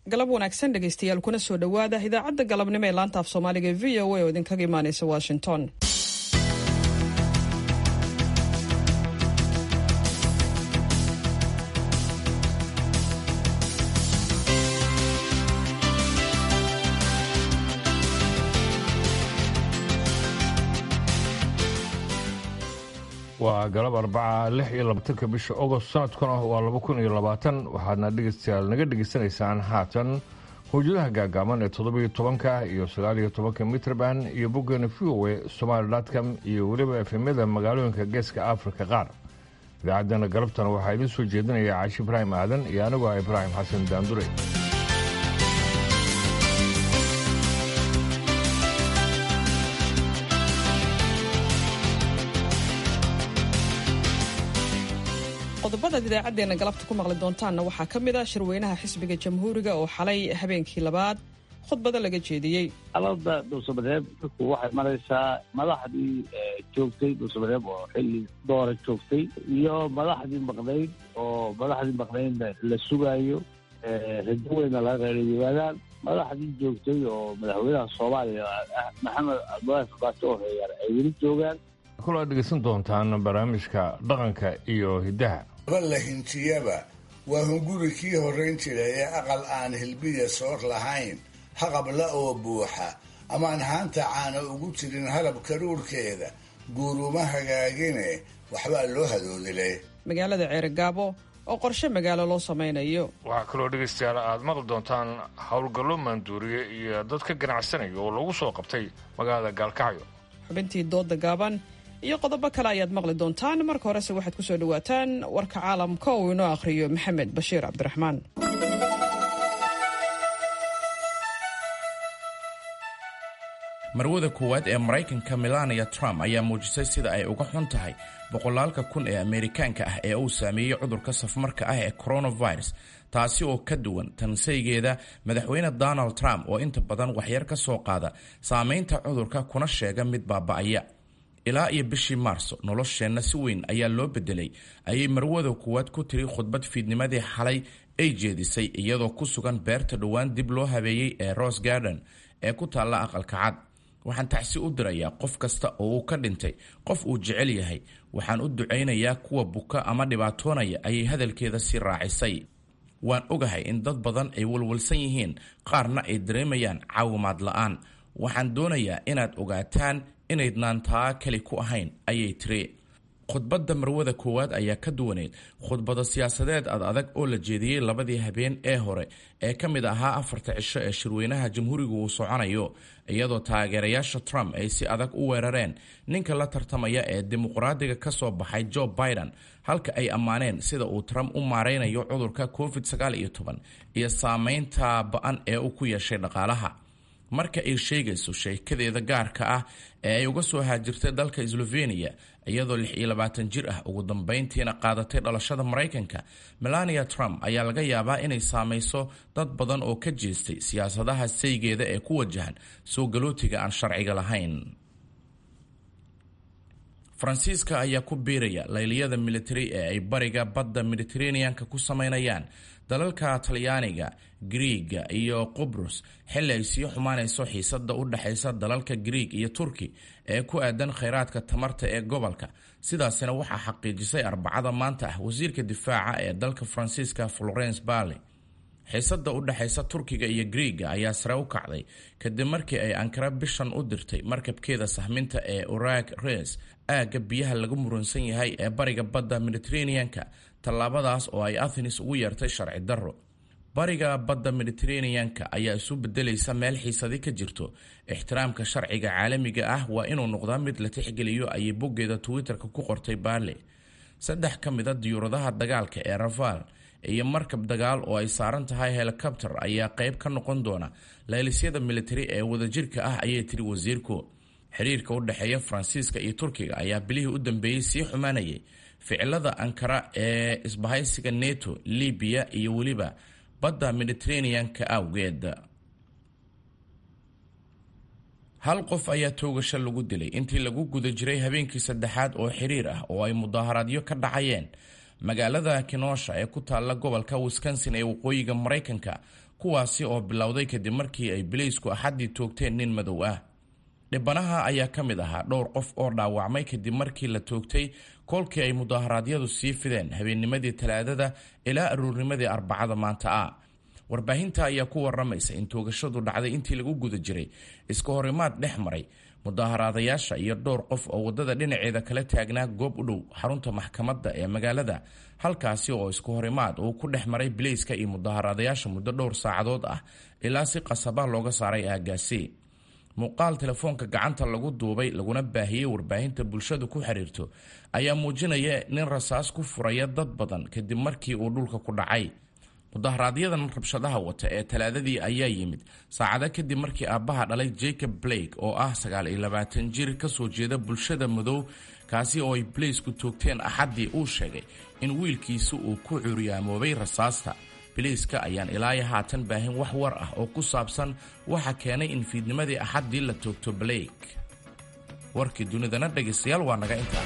galab wanaagsan dhegaystayaal kuna soo dhowaada idaacadda galabnimo ee laanta af soomaaliga e v o a oo idinkaga imaanaysa washington waa galab arbaca lix iyo labaatanka bisha ogost sanadkuna waa laba kun iyo labaatan waxaadna dhegeystayaal naga dhegeysanaysaan haatan howjadaha gaagaaban ee toddobiyo tobanka iyo sagaaliyo tobanka mitrban iyo boggeena v o e somaali dotcom iyo weliba efemyada magaalooyinka geeska afrika qaar idaacaddana galabtana waxaa idiin soo jeedinaya caashi ibraahim aadan iyo anigoo ah ibraahim xasan daandure qodobadaad idaacaddeenna galabta ku maqli doontaanna waxaa ka mid ah shirweynaha xisbiga jamhuuriga oo xalay habeenkii labaad khudbado laga jeediyey alada dhuusamareeb dadku waxay maraysaa madaxdii joogtay dhuusamareeb oo xilli doora joogtay iyo madaxdii maqnayd oo madaxdii maqnaydna la sugaayo rajo weyna laga reerayimaadaan madaxdii joogtay oo madaxweynaha soomaaliya maxamed cabdulaahi fabaato oo heeyaar ay weli joogaan kula dhegeysan doontaan barnaamijka dhaqanka iyo hiddaha aba la hintiyaba waa hunguri kii horrayn jiray ee aqal aan hilbiya soor lahayn haqabla oo buuxa amaan haanta caana ugu jirin halab karuurkeeda guuruma hagaagine waxbaa loo hadoodile magaalada ceerigaabo oo qorshe magaalo loo samaynayo waxaa kaloo dhegaystayaal aad maqli doontaan howlgallo maanduuriye iyo dad ka ganacsanaya oo lagu soo qabtay magaalada gaalkacyo xubintii dooda gaaban iyo qodobo kale ayaad maqli doontaan marka horese waxaad ku soo dhowaataan warka caalamka uu inoo akhriyo maxamed bashiir cabdiraxmaan marwada koowaad ee maraykanka melania trump ayaa muujisay sida ay uga xun tahay boqolaalka kun ee ameerikaanka ah ee uu saameeyey cudurka safmarka ah ee coronavirus taasi oo ka duwan tansaygeeda madaxweyne donald trump oo inta badan waxyar ka soo qaada saameynta cudurka kuna sheega mid baaba'aya ilaa iyo bishii maarso nolosheenna si weyn ayaa loo bedelay ayay marwada koowaad ku tiri khudbad fiidnimadii xalay ay jeedisay iyadoo ku sugan beerta dhowaan dib loo habeeyey ee rose garden ee ku taalla aqalka cad waxaan tacsi u dirayaa qof kasta oo uu ka dhintay qof uu jecel yahay waxaan u ducaynayaa kuwa buka ama dhibaatoonaya ayay hadalkeeda sii raacisay waan ogahay in dad badan ay walwalsan yihiin qaarna ay dareemayaan caawimaad la'aan waxaan doonayaa inaad ogaataan inaydnaan taa keli ku ahayn ayay tiri khudbadda marwada koowaad ayaa ka duwaneyd khudbado siyaasadeed ad adag oo la jeediyey labadii habeen ee hore ee ka mid ahaa afarta cisho ee shirweynaha jamhuuriga uu soconayo iyadoo taageerayaasha trump ay si adag u weerareen ninka la tartamaya ee dimuqraadiga ka soo baxay joe biden halka ay ammaaneen sida uu trump u maaraynayo cudurka covid iyo saameynta ba-an ee uu ku yeeshay dhaqaalaha marka ay sheegayso sheekadeeda gaarka ah ee ay uga soo haajirtay dalka sloveniya iyadoo lix iyo labaatan jir ah ugu dambeyntiina qaadatay dhalashada maraykanka melania trump ayaa laga yaabaa inay saamayso dad badan oo ka jeestay siyaasadaha saygeeda ee ku wajahan soo galootiga aan sharciga lahayn faransiiska ayaa ku biiraya layliyada militari ee ay bariga badda mediteraneanka ku sameynayaan dalalka talyaaniga griiga iyo qubrus xilli ay sii xumaanayso xiisada u dhexaysa dalalka griig iyo turki ee ku aadan khayraadka tamarta ee gobolka sidaasina waxaa xaqiijisay arbacada maanta ah wasiirka difaaca ee dalka faransiiska florence barley xiisada u dhexaysa turkiga iyo griiga ayaa sare u kacday kadib markii ay ankara bishan u dirtay markabkeeda sahminta ee urag res aagga biyaha lagu muransan yahay ee bariga badda mediteraneanka tallaabadaas oo ay athenis ugu yeertay sharci darro bariga badda mediteraneanka ayaa isu bedelaysa meel xiisadi ka jirto ixtiraamka sharciga caalamiga ah waa inuu noqdaa mid la tixgeliyo ayay boggeeda twitter-ka ku qortay barley saddex ka mid a diyuuradaha dagaalka ee rafaal iyo markab dagaal oo ay saaran tahay helikobter ayaa qayb ka noqon doona laylisyada militari ee wadajirka ah ayay tiri wasiirku xiriirka u dhexeeya faransiiska iyo turkiga ayaa bilihii u dambeeyey sii xumaanayay ficilada ankara ee isbahaysiga neto libiya iyo weliba badda mediteraneanka awgeed hal qof ayaa toogasho lagu dilay intii lagu guda jiray habeenkii saddexaad oo xiriir ah oo ay mudaaharaadyo ka dhacayeen magaalada kenosha ee ku taalla gobolka wisconsin ee waqooyiga maraykanka kuwaasi oo bilowday kadib markii ay bileysku axaddii toogteen nin madow ah dhibanaha ayaa ka mid ahaa dhowr qof oo dhaawacmay kadib markii la toogtay koolkii ay mudaharaadyadu sii fideen habeennimadii talaadada ilaa aruurnimadii arbacada maanta ah warbaahinta ayaa ku waramaysa in toogashadu dhacday intii lagu guda jiray iska horimaad dhex maray mudaaharaadayaasha iyo dhowr qof oo waddada dhinaceeda kala taagnaa goob u dhow xarunta maxkamadda ee magaalada halkaasi oo isku horimaad uu ku dhex maray bileyska iyo mudaaharaadayaasha muddo dhowr saacadood ah ilaa si qasaba looga saaray aagaasi muuqaal telefoonka gacanta lagu duubay laguna baahiyey warbaahinta bulshadu ku xiriirto ayaa muujinaya nin rasaas ku furaya dad badan kadib markii uu dhulka ku dhacay mudaharaaadyadan rabshadaha wata ee talaadadii ayaa yimid saacado kadib markii aabbaha dhalay jacob blake oo ah sagaal iyo labaatan jir kasoo jeeda bulshada madow kaasi oo ay balaysku toogteen axaddii uu sheegay in wiilkiisa uu ku cuuriyaamoobay rasaasta biliiska ayaan ilaayo haatan baahin wax war ah oo ku saabsan waxa keenay in fiidnimadii axaddii la toogto blake warkii dunidana dhegaystayaal waa naga intaa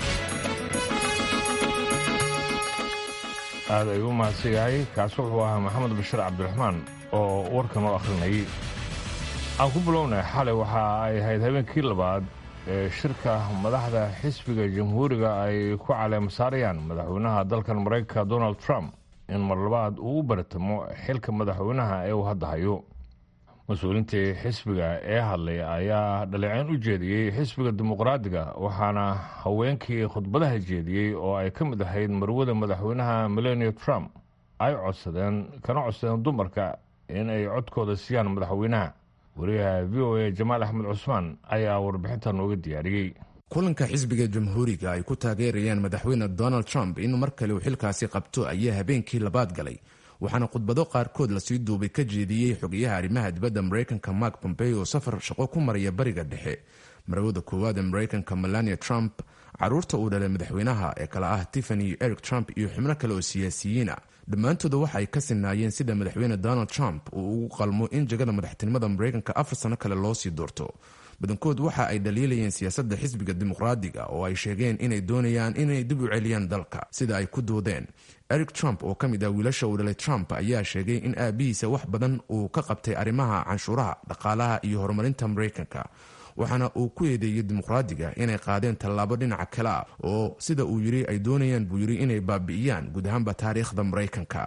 aad ayuu u mahadsan yahay kaasi wuxuu ahaa maxamed bashir cabdiraxmaan oo warkan oo akhrinayay aan ku bilownay xalay waxa ay ahayd habeenkii labaad ee shirka madaxda xisbiga jamhuuriga ay ku caleemasaarayaan madaxweynaha dalkan maraykanka donald trump in mar labaad uu u baratamo xilka madaxweynaha ee uu hadda hayo mas-uuliintii xisbiga ee hadlay ayaa dhaleeceyn u jeediyey xisbiga dimuqraadiga waxaana haweenkii khudbadaha jeediyey oo ay ka mid ahayd marwada madaxweynaha melania trump ay codsadeen kana codsadeen dumarka in ay codkooda siiyaan madaxweynaha wariyaha v o a jamaal axmed cusmaan ayaa warbixinta nooga diyaariyey kulanka xisbiga jamhuuriga ay ku taageerayaan madaxweyne donald trump in mar kale uu xilkaasi qabto ayaa habeenkii labaad galay waxaana khudbado qaarkood lasii duubay ka jeediyey xogayaha arrimaha dibadda maraykanka mark pompeo oo safar shaqo ku maraya bariga dhexe marwada koowaad ee maraykanka melania trump caruurta uu dhalay madaxweynaha ee kale ah tiffany iyo eric trump iyo xubno kale oo siyaasiyiina dhammaantooda waxa ay ka sinaayeen sida madaxweyne donald trump uu ugu qalmo in jagada madaxtinimada maraykanka afar sano kale loo sii doorto badankood waxa ay dhaliilayeen siyaasadda xisbiga dimuqraadiga oo ay sheegeen inay doonayaan inay dib u celiyaan dalka sida ay ku doodeen eric trump oo ka mid ah wiilasha uu dhalay trump ayaa sheegay in aabihiisa wax badan uu ka qabtay arrimaha canshuuraha dhaqaalaha iyo horumarinta maraykanka waxaana uu ku eedeeyey dimuqraadiga inay qaadeen tallaabo dhinaca kale ah oo sida uu yidhi ay doonayaan buu yidhi inay baabi'iyaan guud ahaanba taariikhda maraykanka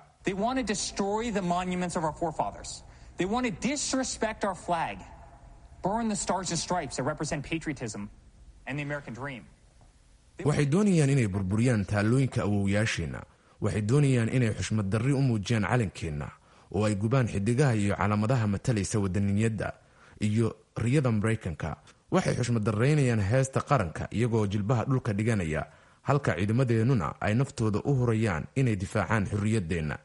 waxay doonayaan inay burburiyaan taallooyinka awowyaasheenna waxay doonayaan inay xushmad darri u muujiyaan calankeenna oo ay gubaan xidigaha iyo calaamadaha matalaysa wadaniyadda iyo riyada maraykanka waxay xushmad darraynayaan heesta qaranka iyagoo jilbaha dhulka dhiganaya halka ciidamadeennuna ay naftooda u hurayaan inay difaacaan xorriyaddeenna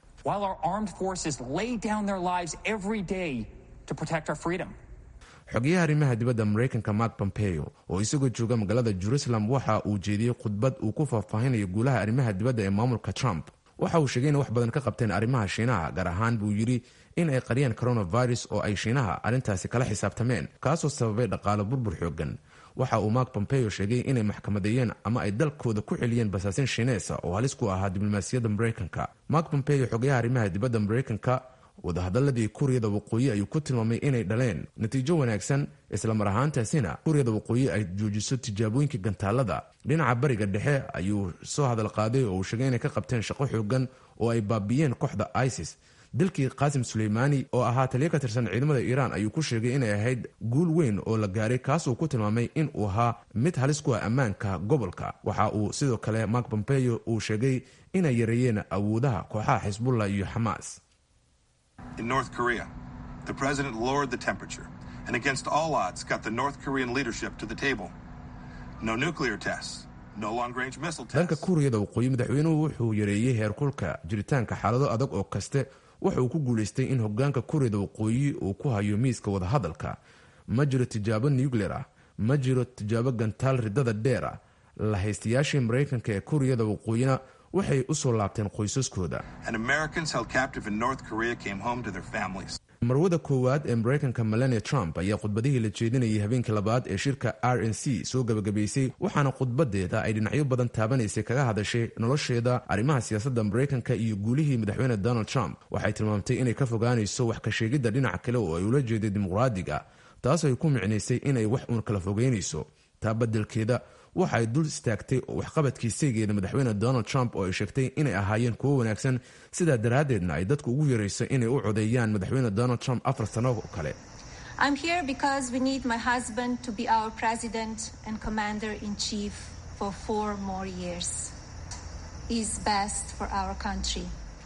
xogayaha arrimaha dibadda maraykanka mark pompeo oo isagoo jooga magaalada jerusalem waxa uu jeediyey khudbad uu ku faahfaahinayo guulaha arrimaha dibadda ee maamulka trump waxa uu sheegay inay wax badan ka qabteen arrimaha shiinaha gaar ahaan buu yidhi in ay qariyaan coronavirus oo ay shiinaha arrintaasi kala xisaabtameen kaasoo sababay dhaqaalo burbur xoogan waxa uu mark pompeo sheegay inay maxkamadeeyeen ama ay dalkooda ku celiyeen basaasin shiineesa oo halis ku ahaa diblomaasiyadda maraykanka mark pompeo xogayaha arrimaha dibadda maraykanka wadahadaladii kuuriyada waqooyi ayuu ku tilmaamay inay dhaleen natiijo wanaagsan islamar ahaantaasina kuuriyada waqooyi ay joojiso tijaabooyinka gantaalada dhinaca bariga dhexe ayuu soo hadal qaaday oo uu sheegay inay ka qabteen shaqo xoogan oo ay baabiyeen kooxda isis dilkii qaasim suleymaani oo ahaa taliyo ka tirsan ciidamada iiraan ayuu ku sheegay inay ahayd guul weyn oo la gaaray kaasuu ku tilmaamay in uu ahaa mid halis ku ah ammaanka gobolka waxa uu sidoo kale mark pompeo uu sheegay inay yareeyeen awoodaha kooxaha xisbullah iyo xamaas In North Korea, the president lowered the temperature and, against all odds, got the North Korean leadership to the table. No nuclear tests, no long range missile tests. dhanka kuuriyada waqooyi madaxweynuhu wuxuu yareeyey heerkulka jiritaanka xaalado adag oo kaste wuxa uu ku guulaystay in hogaanka kuuriyada waqooyi uu ku hayo miiska wadahadalka ma jiro tijaabo nuclear ah ma jiro tijaabo gantaal ridada dheer ah la haystayaashii maraykanka ee kuuriyada waqooyina waxay u soo laabteen qoysaskooda And Americans held captive in North Korea came home to their families. marwada koowaad ee maraykanka melania trump ayaa khudbadihii la jeedinayay habeenkii labaad ee shirka r n c soo gebagabaysay waxaana khudbadeeda ay dhinacyo badan taabanaysay kaga hadashay nolosheeda arrimaha siyaasadda maraykanka iyo guulihii madaxweyne donald trump waxay tilmaamtay inay ka fogaanayso wax ka sheegidda dhinaca kale oo ay ula jeeday dimuqraadiga taasoo ay ku micnaysay inay wax uun kala fogeynayso taa beddelkeeda waxa ay dul istaagtay waxqabadkii saygeeda madaxweyne donald trump oo ay sheegtay inay ahaayeen kuwo wanaagsan sidaa daraaddeedna ay dadku ugu yarayso inay u codeeyaan madaxweyne donald trump afar sano oo kale I'm here because we need my husband to be our president and commander in chief for four more years. He's best for our country.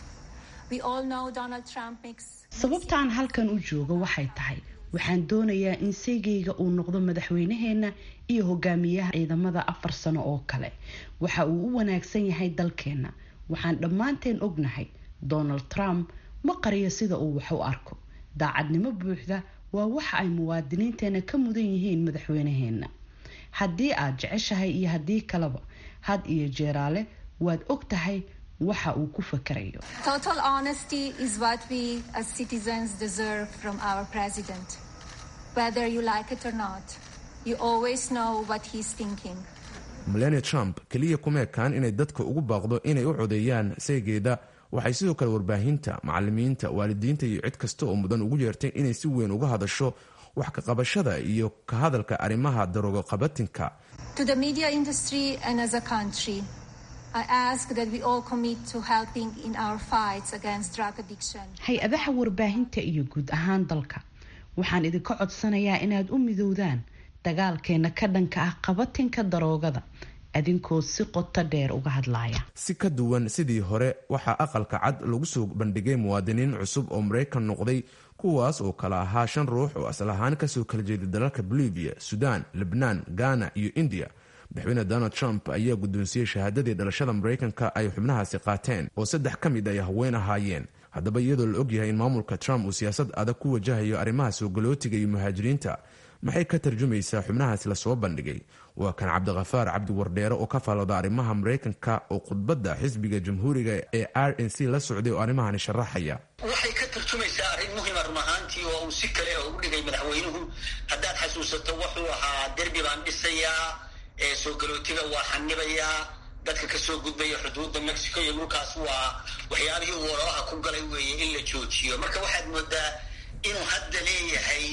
We all know Donald Trump makes. sababtaan halkan u joogo waxay tahay waxaan doonayaa in seygayga uu noqdo madaxweynaheenna iyo hogaamiyaha ciidamada afar sano oo kale waxa uu u wanaagsan yahay dalkeenna waxaan dhammaanteen ognahay donald trump ma qariyo sida uu wax u arko daacadnimo buuxda waa waxa ay muwaadiniinteena ka mudan yihiin madaxweynaheenna haddii aad jeceshahay iyo haddii kaleba had iyo jeeraale waad og tahay waxa uu ku fakarayo Total honesty is what we as citizens deserve from our president. Whether you like it or not, you always know what he's thinking. melania trump keliya kuma ekaan inay dadka ugu baaqdo inay u codeeyaan saygeeda waxay sidoo kale warbaahinta macalimiinta waalidiinta iyo cid kasta oo mudan ugu yeertay inay si weyn uga hadasho wax ka qabashada iyo ka hadalka arrimaha daroogo qabatinka To the media industry and as a country, I ask that we all commit to helping in our fights against drug addiction. hay-adaha warbaahinta iyo guud ahaan dalka waxaan idinka codsanayaa inaad u midowdaan dagaalkeena ka dhanka ah qabatinka daroogada adinkoo si qoto dheer uga hadlaya si ka duwan sidii hore waxaa aqalka cad lagu soo bandhigay muwaadiniin cusub oo maraykan noqday kuwaas oo kala ahaa shan ruux oo asal ahaan kasoo kala jeeday dalalka bolivia sudan lebnaan ghana iyo india madaxweyne donald trump ayaa guddoonsiiyey shahaadadii dhalashada maraykanka ay xubnahaasi qaateen oo saddex ka mid ay haween ahaayeen haddaba iyadoo la ogyahay in maamulka trump uu siyaasad adag ku wajahayo arrimaha soo galootiga iyo muhaajiriinta maxay ka tarjumaysaa xubnahaasi lasoo bandhigay waa kan cabdikhafaar cabdi wardheere oo ka faalooda arrimaha maraykanka oo khudbadda xisbiga jamhuuriga ee r n c la socday oo arrimahani sharaxaya waxay ka tarjumaysaa arrin muhima run ahaantii oo uu si kale u dhigay madaxweynuhu haddaad xasuusato wuxuu ahaa derbi baan dhisayaa ee soo galootiga waa xanibayaa dadka kasoo gudbaya xuduudda mexico iyo dhulkaas waa waxyaabihii uu ololaha ku galay weeye in la joojiyo marka waxaad moodaa inuu hadda leeyahay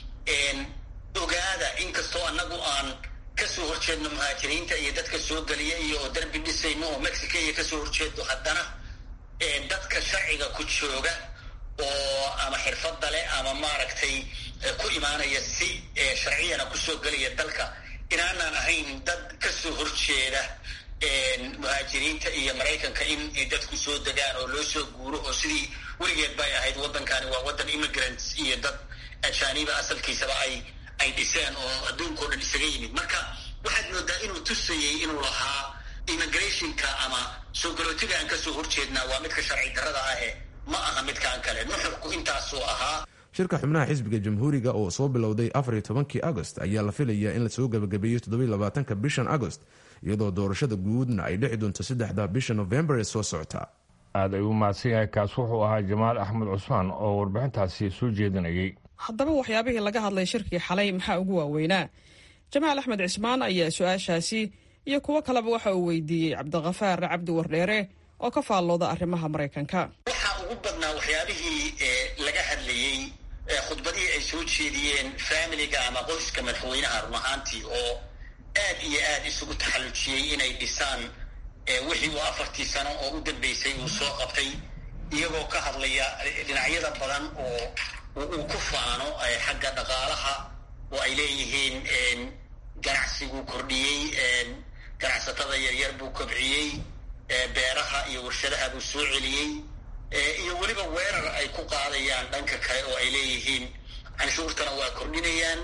ogaada inkastoo annagu aan kasoo horjeedno muhaajiriinta iyo dadka soo geliya iyo oo derbi dhisayno oo mexico iyo kasoo horjeedo haddana dadka sharciga ku jooga oo ama xirfadda leh ama maaragtay ku imaanaya si sharciyana kusoo gelaya dalka inaanaan ahayn dad kasoo horjeeda muhaajiriinta iyo maraykanka in dadku soo degaan oo loo soo guuro oo sidii weligeed bay ahayd waddankani waa waddan immigrants iyo dad ajaaniba asalkiisaba ay ay dhiseen oo adduunkao dhan isaga yimid marka waxaad moodaa inuu tusayey inuu lahaa immigrationka ama soo galootiga aan kasoo horjeednaa waa midka sharci darrada ahe ma aha midkaan kale nuxurku intaasuu ahaa shirka xubnaha xisbiga jamhuuriga oo soo bilowday afariyo tobankii agost ayaa la filayaa in lasoo gabagabeeyo toddobiyo labaatanka bishan agost iyadoo doorashada guudna ay dhici doonto saddexda bisha novembar ee soo socota aad ay u mahadsan yahay kaas wuxuu ahaa jamaal axmed cusmaan oo warbixintaasi soo jeedinayay haddaba waxyaabihii laga hadlay shirkii xalay maxaa ugu waaweynaa jamaal axmed cismaan ayaa su-aashaasi iyo kuwo kaleba waxa uu weydiiyey cabdikhafaar cabdi wardheere oo ka faallooda arrimaha maraykanka waxaa ugu badnaa waxyaabihii laga hadlayey khudbadihii ay soo jeediyeen faamiliga ama qoyska madaxweynaha run ahaantii oo aad iyo aad isugu taxallujiyey inay dhisaan wixii uu afartii sano oo u dambeysay uu soo qabtay iyagoo ka hadlaya dhinacyada badan oo uu ku faano xagga dhaqaalaha oo ay leeyihiin ganacsiguu kordhiyey ganacsatada yaryar buu kobciyey beeraha iyo warshadaha buu soo celiyey iyo weliba weerar ay ku qaadayaan dhanka kale oo ay leeyihiin canshuurtana waa kordhinayaan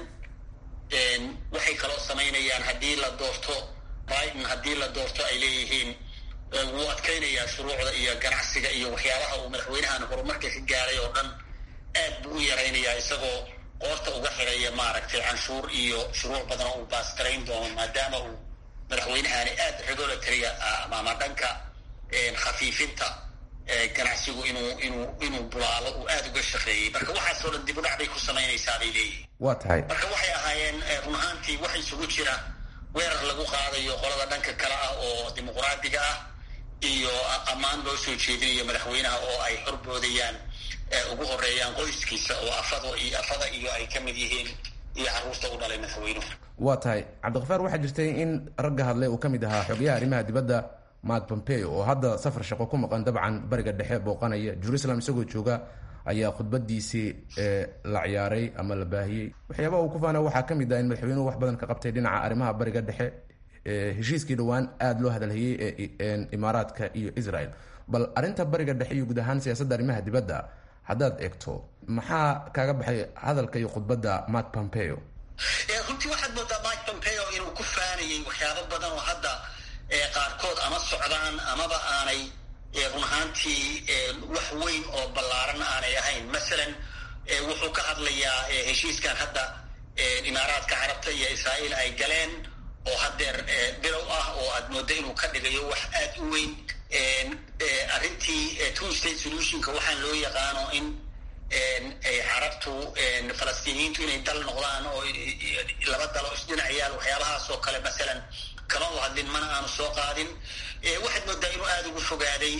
waxay kaloo samaynayaan haddii la doorto biden haddii la doorto ay leeyihiin wuu adkaynayaa shuruucda iyo ganacsiga iyo waxyaabaha uu madaxweynahan horumarka ka gaaray oo dhan aad buu u yaraynayaa isagoo qoorta uga xiraya maaragtay canshuur iyo shuruuc badan oo uu baastarayn doono maadaama uu madaxweynahani aad regulatory ama dhanka khafiifinta ganacsigu inuu inuu inuu bulaalo uu aada uga shaqeeyey marka waxaasoo dhan dibudhac bay ku samaynaysaa bay leeyihin waa tahay marka waxay ahaayeen run ahaantii wax isugu jira weerar lagu qaadayo qolada dhanka kale ah oo dimuqraadiga ah iyo ammaan loo soo jeedinayo madaxweynaha oo ay horboodayaan ugu horeeyaan qoyskiisa oo afado iyo afada iyo ay ka mid yihiin iyo carruurta u dhalay madaxweynuhu waa tahay cabdikafaar waxaa jirtay in ragga hadlay uu ka mid ahaa xogayaha arrimaha dibadda mark pompeo oo hadda safar shaqo ku maqan dabcan bariga dhexe booqanaya jerusalem isagoo jooga ayaa khudbadiisii la ciyaaray ama la baahiyey waxyaabaha uu ku faana waxaa ka mid ah in madaxweynuhu wax badan ka qabtay dhinaca arrimaha bariga dhexe heshiiskii dhowaan aada loo hadalhayey ee imaaraadka iyo israel bal arrinta bariga dhexe iyo guud ahaan siyaasadda arrimaha dibadda haddaad eegto maxaa kaaga baxay hadalka iyo khudbadda mark pompeo runtii waxaad moodaa mike pompeo inuu ku faanayay waxyaabo badan oo hadda qaarkood ama socdaan amaba aanay run ahaantii wax weyn oo ballaaran aanay ahayn masalan wuxuu ka hadlayaa heshiiskan hadda imaaraadka carabta iyo israa'iil ay galeen oo haddeer bilow ah oo aad mooddo inuu ka dhigayo wax aad u weyn arrintii two state solutionka waxaan loo yaqaano in carabtu falastiiniyiintu inay dal noqdaan oo laba dalo isdhinac yaal waxyaabahaas oo kale masalan kama u hadlin mana aanu soo qaadin waxaad moodaa inuu aada ugu fogaaday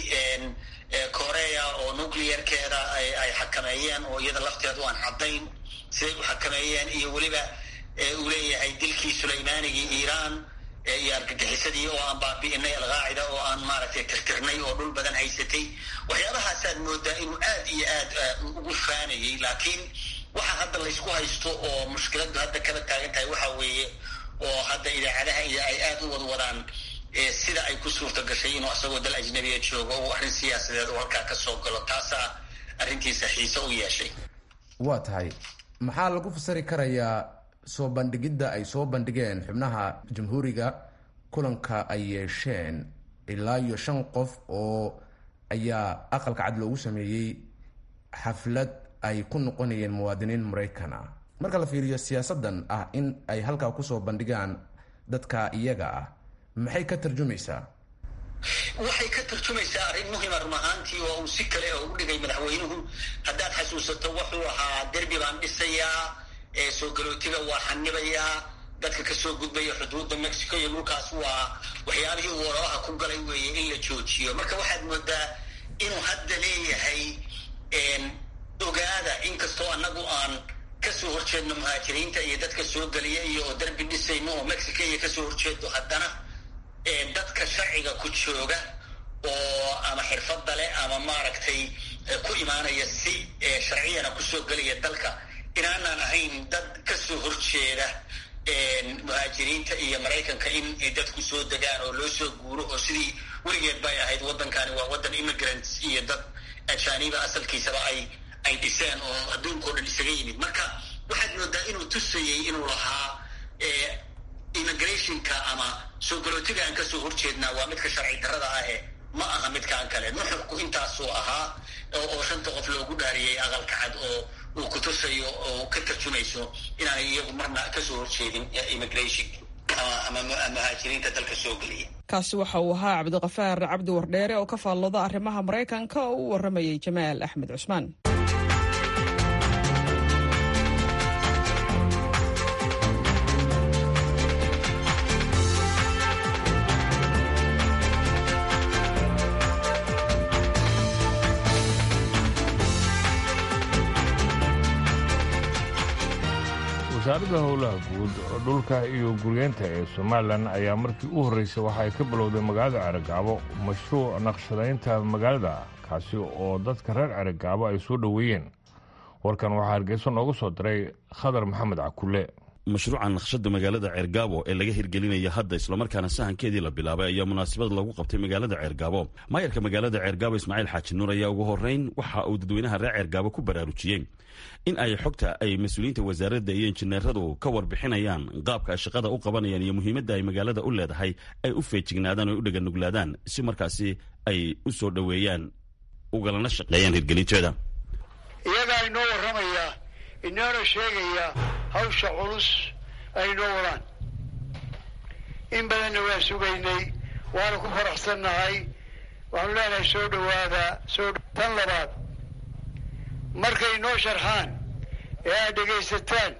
korea oo nuclearkeeda ay xakameeyeen oo iyada lafteedu aan caddayn siday u xakameeyeen iyo weliba uu leeyahay dilkii sulaymaanigii iiraan iyo argagixisadii oo aan baabi'inay alqaacida oo aan maaragtay tirtirnay oo dhul badan haysatay waxyaabahaasaad moodaa inuu aad iyo aad ugu faanayay laakiin waxa hadda laysku haysto oo mushkiladdu hadda kala taagan tahay waxa weeye oo hadda idaacadaha iyo ay aada u wadwadaan sida ay ku suurta gashay inuu asagoo dal ajnabiya joogo oo arrin siyaasadeed oo halkaa ka soo galo taasaa arrintiisa xiise u yeeshay waa tahay maxaa lagu fasari karayaa soo bandhigidda ay soo bandhigeen xubnaha jamhuuriga kulanka ay yeesheen ilaa iyo shan qof oo ayaa aqalka cad loogu sameeyey xaflad ay ku noqonayeen muwaadiniin maraykan ah marka la fiiriyo siyaasaddan ah in ay halkaa kusoo bandhigaan dadka iyaga ah maxay ka tarjumaysaa waxay ka tarjumaysaa arrin muhima run ahaantii oo uu si kale oo u dhigay madaxweynuhu haddaad xasuusato wuxuu ahaa derbi baan dhisayaa soo galootiga waa xanibayaa dadka kasoo gudbaya xuduudda mexico iyo dhulkaas waa waxyaabihii uu ololaha ku galay weeye in la joojiyo marka waxaad moodaa inuu hadda leeyahay ogaada inkastoo annagu aan kasoo horjeedno muhaajiriinta iyo dadka soo geliya iyo oo derbi dhisayno oo mexico iyo kasoo horjeedo haddana dadka sharciga ku jooga oo ama xirfadda leh ama maaragtay ku imaanaya si sharciyana kusoo gelaya dalka inaanaan ahayn dad kasoo horjeeda muhaajiriinta iyo maraykanka in dadku soo degaan oo loo soo guuro oo sidii weligeed bay ahayd waddankani waa waddan immigrants iyo dad ajaaniba asalkiisaba ay ay dhiseen oo adduunkao dhan isaga yimid marka waxaad moodaa inuu tusayey inuu lahaa immigrationka ama soo galootiga aan kasoo horjeednaa waa midka sharci darrada ahe ma aha midkaan kale nuxurku intaasuu ahaa oo shanta qof loogu dhaariyey aqalka cad oo uu ku tusayo oo ka tarjumayso inaanay iyagu marna kasoo horjeedin immigration ama muhaajiriinta dalka soo geliya kaasi waxa uu ahaa cabdiqafaar cabdi wardheere oo ka faallooda arrimaha maraykanka oo u waramayay jamaal axmed cusmaan wasaaradda howlaha guud dhulka iyo guryeenta ee somalilan ayaa markii u horreysay waxa ay ka bilowday magaalada ceragaabo mashruuc naqshadaynta magaalada kaasi oo dadka reer ceragaabo ay soo dhoweeyeen warkan waxaa hargeysa noogu soo diray khadar maxamed cakulle mashruuca naqshada magaalada ceergaabo ee laga hirgelinaya hadda islamarkaana sahankeedii la bilaabay ayaa munaasabad lagu qabtay magaalada ceergaabo maayarka magaalada ceergaabo ismaaciil xaaji nuur ayaa ugu horeyn waxa uu dadweynaha reer ceergaabo ku baraarujiyey in ay xogta ay mas-uuliyiinta wasaaradda iyo injineeradu ka warbixinayaan qaabka ay shaqada u qabanayaan iyo muhiimadda ay magaalada u leedahay ay u feejignaadaan oo ay u dhaganuglaadaan si markaasi ay u soo dhoweeyaan ugalana shaqeeyaan hirgelinteeda iyagaa inoo warramayaa inoona sheegayaa hawsha culus ay inoo wadaan in badanna waa sugaynay waana ku faraxsannahay waxaanu leenahay soo dhowaada soo tan labaad markay noo sharxaan ee aad dhegaysataan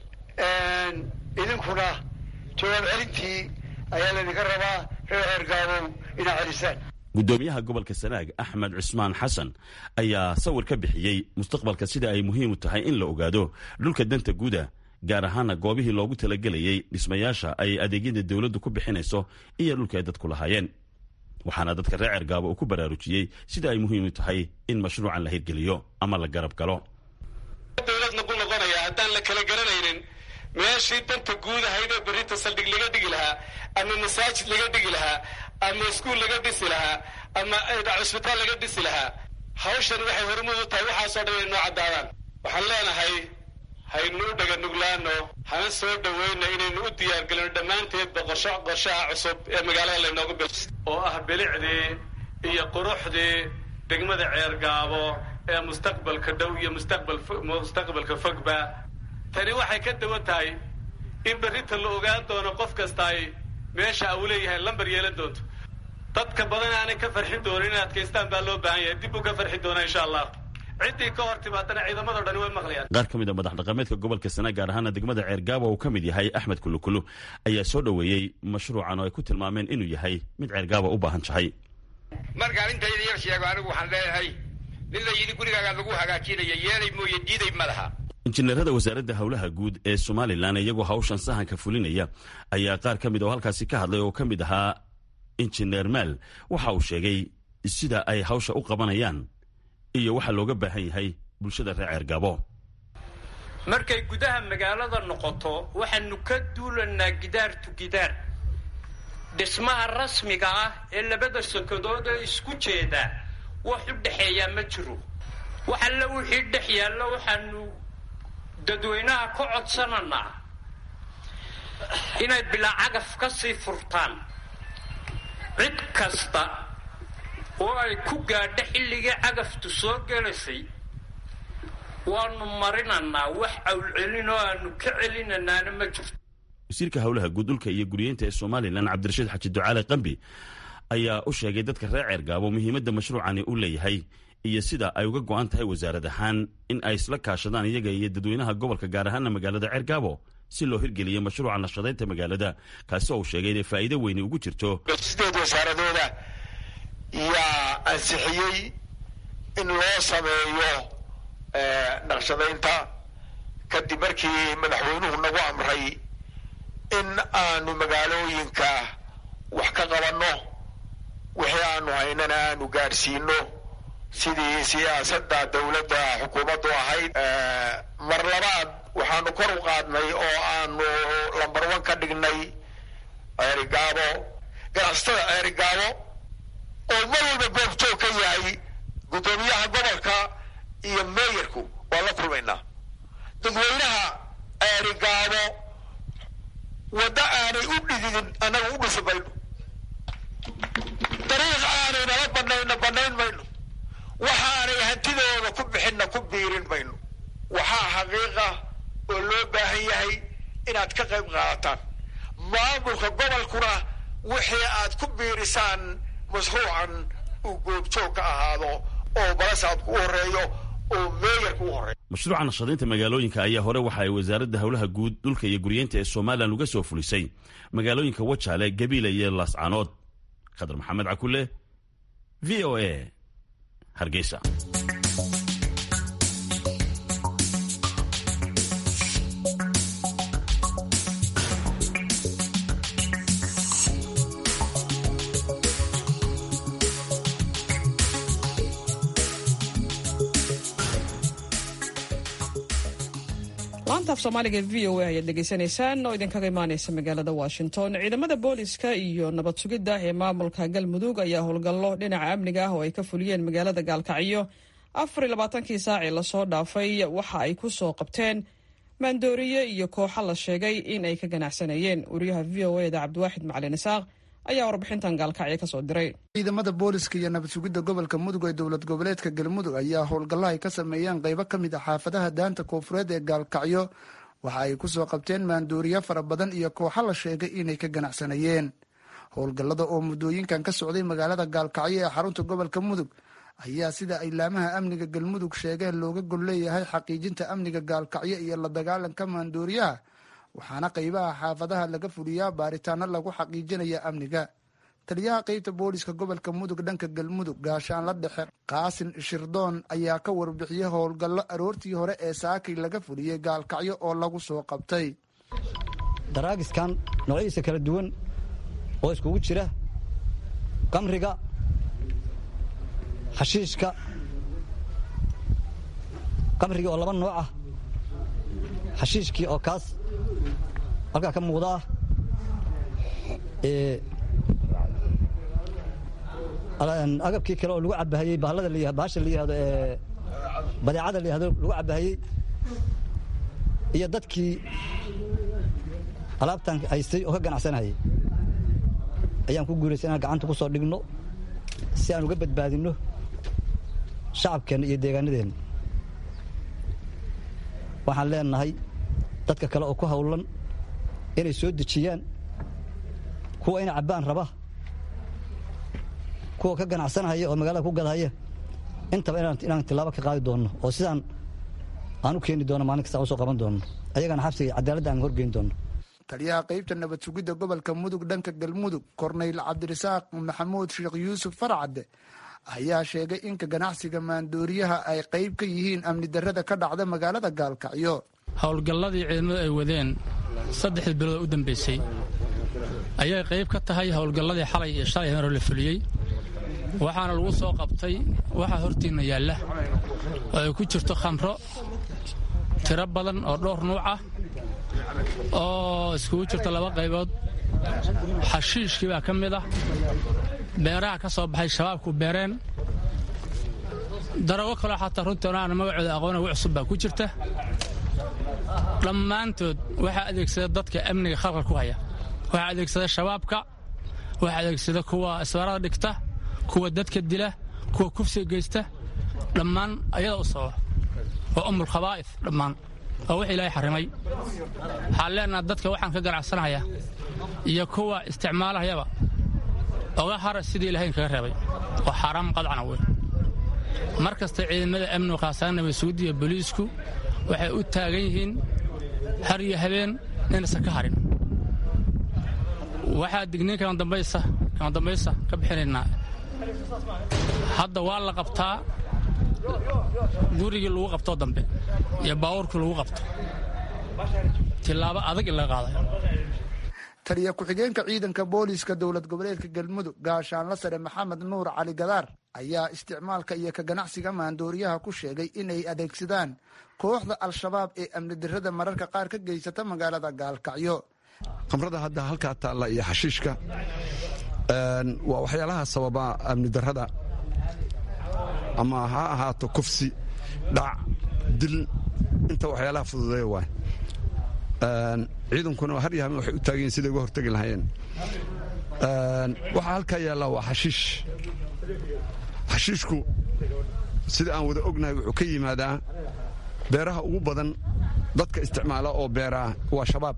idinkuna jawaab celintii ayaa laydinka rabaa reer ceergaabow inaad celisaan guddoomiyaha gobolka sanaag axmed cusmaan xasan ayaa sawir ka bixiyey mustaqbalka sida ay muhiim u tahay in la ogaado dhulka danta guuda gaar ahaana goobihii loogu talagelayay dhismayaasha ay adeegyada dowladdu ku bixinayso iyo dhulka ay dadku lahaayeen waxaana dadka reer cergaabo uu ku baraarujiyey sida ay muhiim u tahay in mashruucan la hirgeliyo ama la garab galo dowladna ku noqonaya haddaan la kala garanaynin meeshii danta guud ahaydee berrinta saldhig laga dhigi lahaa ama masaajid laga dhigi lahaa ama iskuul laga dhisi lahaa ama cusbitaal laga dhisi lahaa hawshan waxay hormuud u tahay waxaasoo dhan inay noo caddaadaan waxaan leenahay haynu u dhaganuglaano hana soo dhoweyna inaynu u diyaargelino dhammaanteedba qorsho qorshaha cusub ee magaalada laynoogu bil oo ah bilicdii iyo quruxdii degmada ceergaabo ee mustaqbalka dhow iyo mustaqbal mustaqbalka fogba tani waxay ka dawan tahay in berrinta la ogaan doono qof kasta ay meesha uu leeyahay lambar yeelan doonto dadka badan aanay ka farxin doonin in adkaystaan baa loo baahan yahay dib uu ka farxi doonaa insha allah ciddii ka hor timaadana ciidamadao dhani way maqlayaan qaar ka mid a madax dhaqameedka gobolka sana gaar ahaana degmada ceergaabo uu ka mid yahay axmed kulukulu ayaa soo dhoweeyey mashruucan oo ay ku tilmaameen inuu yahay mid ceergaabo u baahan tahay markaan intayda yar sheego anigu waxaan leeyahay nin la yidhi gurigaagaa lagu hagaajinaya yeelay mooye diiday ma laha injineerada wasaaradda howlaha guud ee somalilan iyagoo hawshan sahanka fulinaya ayaa qaar ka mid oo halkaasi ka hadlay oo ka mid ahaa injineer maal waxa uu sheegay sida ay hawsha u qabanayaan iyo waxa looga baahan yahay bulshada reer ceergabo markay gudaha magaalada noqoto waxaanu ka duulanaa gidaar tu gidaar dhismaha rasmiga ah ee labada sokadood ee isku jeeda wax u dhexeeyaa ma jiro wax alle wixii dhex yaallo waxaanu dadweynaha ka codsananaa inay bilaa cagaf ka sii furtaan cid kasta oo ay ku gaadho xilligii cagaftu soo gelaysay waanu marinanaa wax awlcelin oo aanu ka celinanaana ma jirto wasiirka howlaha guud dhulka iyo guriyeynta ee somalilan cabdirashiid xaji ducaale qambi ayaa u sheegay dadka reer ceergaabo muhiimadda mashruucani u leeyahay iyo sida ay uga go'an tahay wasaarad ahaan in ay isla kaashadaan iyaga iyo dadweynaha gobolka gaar ahaana magaalada ceergaabo si loo hirgeliyo mashruuca nashadaynta magaalada kaasi oo uu sheegay inay faa'iido weyni ugu jirto sideed wasaaradooda yaa ansixiyey in loo sameeyo naqshadaynta kadib markii madaxweynuhu nagu amray in aanu magaalooyinka wax ka qabanno wixii aanu haynana aanu gaadhsiino sidii siyaasadda dowladda xukuumaddu ahayd mar labaad waxaanu kor u qaadnay oo aanu lambar one ka dhignay ceerigaabo ganacsatada ceerigaabo oo mar walba goobjoog ka yahay guddoomiyaha gobolka iyo meeyarku waan la kulmaynaa dadweynaha ceerigaabo waddo aanay u dhididin annaga u dhisi mayno dariiq aanay nala banayna banayn mayno waxaanay hantidooda ku bixinna ku biirin mayno waxaa xaqiiqa oo loo baahan yahay inaad ka qayb qaadataan maamulka gobolkuna wixii aad ku biirisaan mashruucan uu goobjoog ka ahaado oo balasaadku u horeeyo oo meeyarku u horeeyo mashruuca nashadaynta magaalooyinka ayaa hore waxa ay wasaaradda howlaha guud dhulka iyo guryeynta ee somalilan uga soo fulisay magaalooyinka wajaale gabiila iyo laascaanood khadar maxamed cakule v o a hargeysa laanta af soomaaliga v o a ayaad dhegaysanaysaan oo idinkaga imaaneysa magaalada washington ciidamada booliska iyo nabad sugidda ee maamulka galmudug ayaa howlgallo dhinaca amniga ah oo ay ka fuliyeen magaalada gaalkacyo afar iyo labaatankii saacii lasoo dhaafay waxa ay ku soo qabteen maandooriye iyo kooxo la sheegay in ay ka ganacsanayeen wariyaha v o eda cabdiwaaxid macalin isaaq ayaa warbixintan gaalkacyo kasoo diray ciidamada booliska iyo nabad sugidda gobolka mudug ee dowlad goboleedka galmudug ayaa howlgallo ay ka sameeyeen qaybo ka mid a xaafadaha daanta koonfureed ee gaalkacyo waxa ay ku soo qabteen maandooriye fara badan iyo kooxo la sheegay inay ka ganacsanayeen howlgallada oo muddooyinkan ka socday magaalada gaalkacyo ee xarunta gobolka mudug ayaa sida ay laamaha amniga galmudug sheegeen looga gol leeyahay xaqiijinta amniga gaalkacyo iyo la dagaalanka maandooriyaha waxaana qaybaha xaafadaha laga fuliyaa baaritaano lagu xaqiijinaya amniga taliyaha qeybta booliska gobolka mudug dhanka galmudug gaashaanla dhexe qaasin shirdoon ayaa ka warbixiyey howlgallo aroortii hore ee saakay laga fuliyey gaalkacyo oo lagu soo qabtay daraagiskan noocyadiisa kala duwan oo iskugu jira qamriga xashiishka qamrigii oo laba nooc ah xashiishkii oo kaas halkaa ka muuqda ah agabkii kale oo lagu cabahayey bahalada la bahasha la yihahdo ee badeecada la yihahdo lagu cabahayey iyo dadkii alaabtan haystay oo ka ganacsanayay ayaan ku guulaystay inaan gacanta ku soo dhigno si aan uga badbaadinno shacabkeenna iyo deegaanadeenna waxaan leenahay dadka kale oo ku hawlan inay soo dejiyaan kuwa ina cabbaan raba kuwa ka ganacsanahaya oo magaalada ku gadahaya intaba inaan tilaabo ka qaadi doonno oo sidaan aan u keeni doono maalin kasta usoo qaban doonno ayagana xabsiga cadaaladda aan horgeyn doonno taliyaha qaybta nabad sugidda gobolka mudug dhanka galmudug korneyl cabdirasaaq maxamuud sheekh yuusuf farcadde ayaa sheegay inka ganacsiga maandooriyaha ay qayb ka yihiin amni darrada ka dhacda magaalada gaalkacyo howlgalladii ciidamadu ay wadeen saddexdii bilood u dambaysay ayay qayb ka tahay howlgalladii xalay iyo shalay hore la fuliyey waxaana lagu soo qabtay waxaa hortiinna yaalla oo ay ku jirto khamro tiro badan oo dhowr nuuc ah oo iskugu jirto laba qaybood xashiishkii baa ka mid ah beeraha ka soo baxay shabaabku beereen darago kaloo xataa runtii onaana magacooda aqoona wi cusub baa ku jirta dhammaantood waxaa adeegsada dadka amniga khalqal ku haya waxaa adeegsada shabaabka waxaa adeegsada kuwa isbaarada dhigta kuwa dadka dila kuwa kufsiga geysta dhammaan ayada u sababa waa umul khabaa'if dhammaan waa wix ilaahay xarrimay waxaan leenaha dadka waxaan ka ganacsanaya iyo kuwa isticmaalahayaba oga hara sidii ilahay kaga reebay oo xaaraam qadcana wey mar kasta ciidamada amnigu khaasaan nabadsuguud iyo boliisku waxay u taagan yihiin har iyo habeen inaysan ka harin waxaa digniin kama dambaysa kama dambaysa ka bixinaynaa hadda waa la qabtaa gurigii lagu qabtoo dambe iyo baawurkii lagu qabto tilaabo adag in laga qaadayo taliya ku-xigeenka ciidanka booliiska dowlad goboleedka galmudug gaashaanla sare maxamed nuur cali gadaar ayaa isticmaalka iyo ka ganacsiga maandooriyaha ku sheegay inay adeegsadaan kooxda al-shabaab ee amni dirrada mararka qaar ka geysata magaalada gaalkacyo khamrada hadda halkaa taalla iyo xashiishka waa waxyaalaha sababa amni darrada ama ha ahaato kufsi dhac dil inta waxyaalaha fududeeya waay ciidankuna har iyo habeen waxay u taagan yihin siday uga hortegi lahaayeen waxaa halkaa yaallaa waa xashiish xashiishku sida aan wada ognahay wuxuu ka yimaadaa beeraha ugu badan dadka isticmaala oo beeraa waa shabaab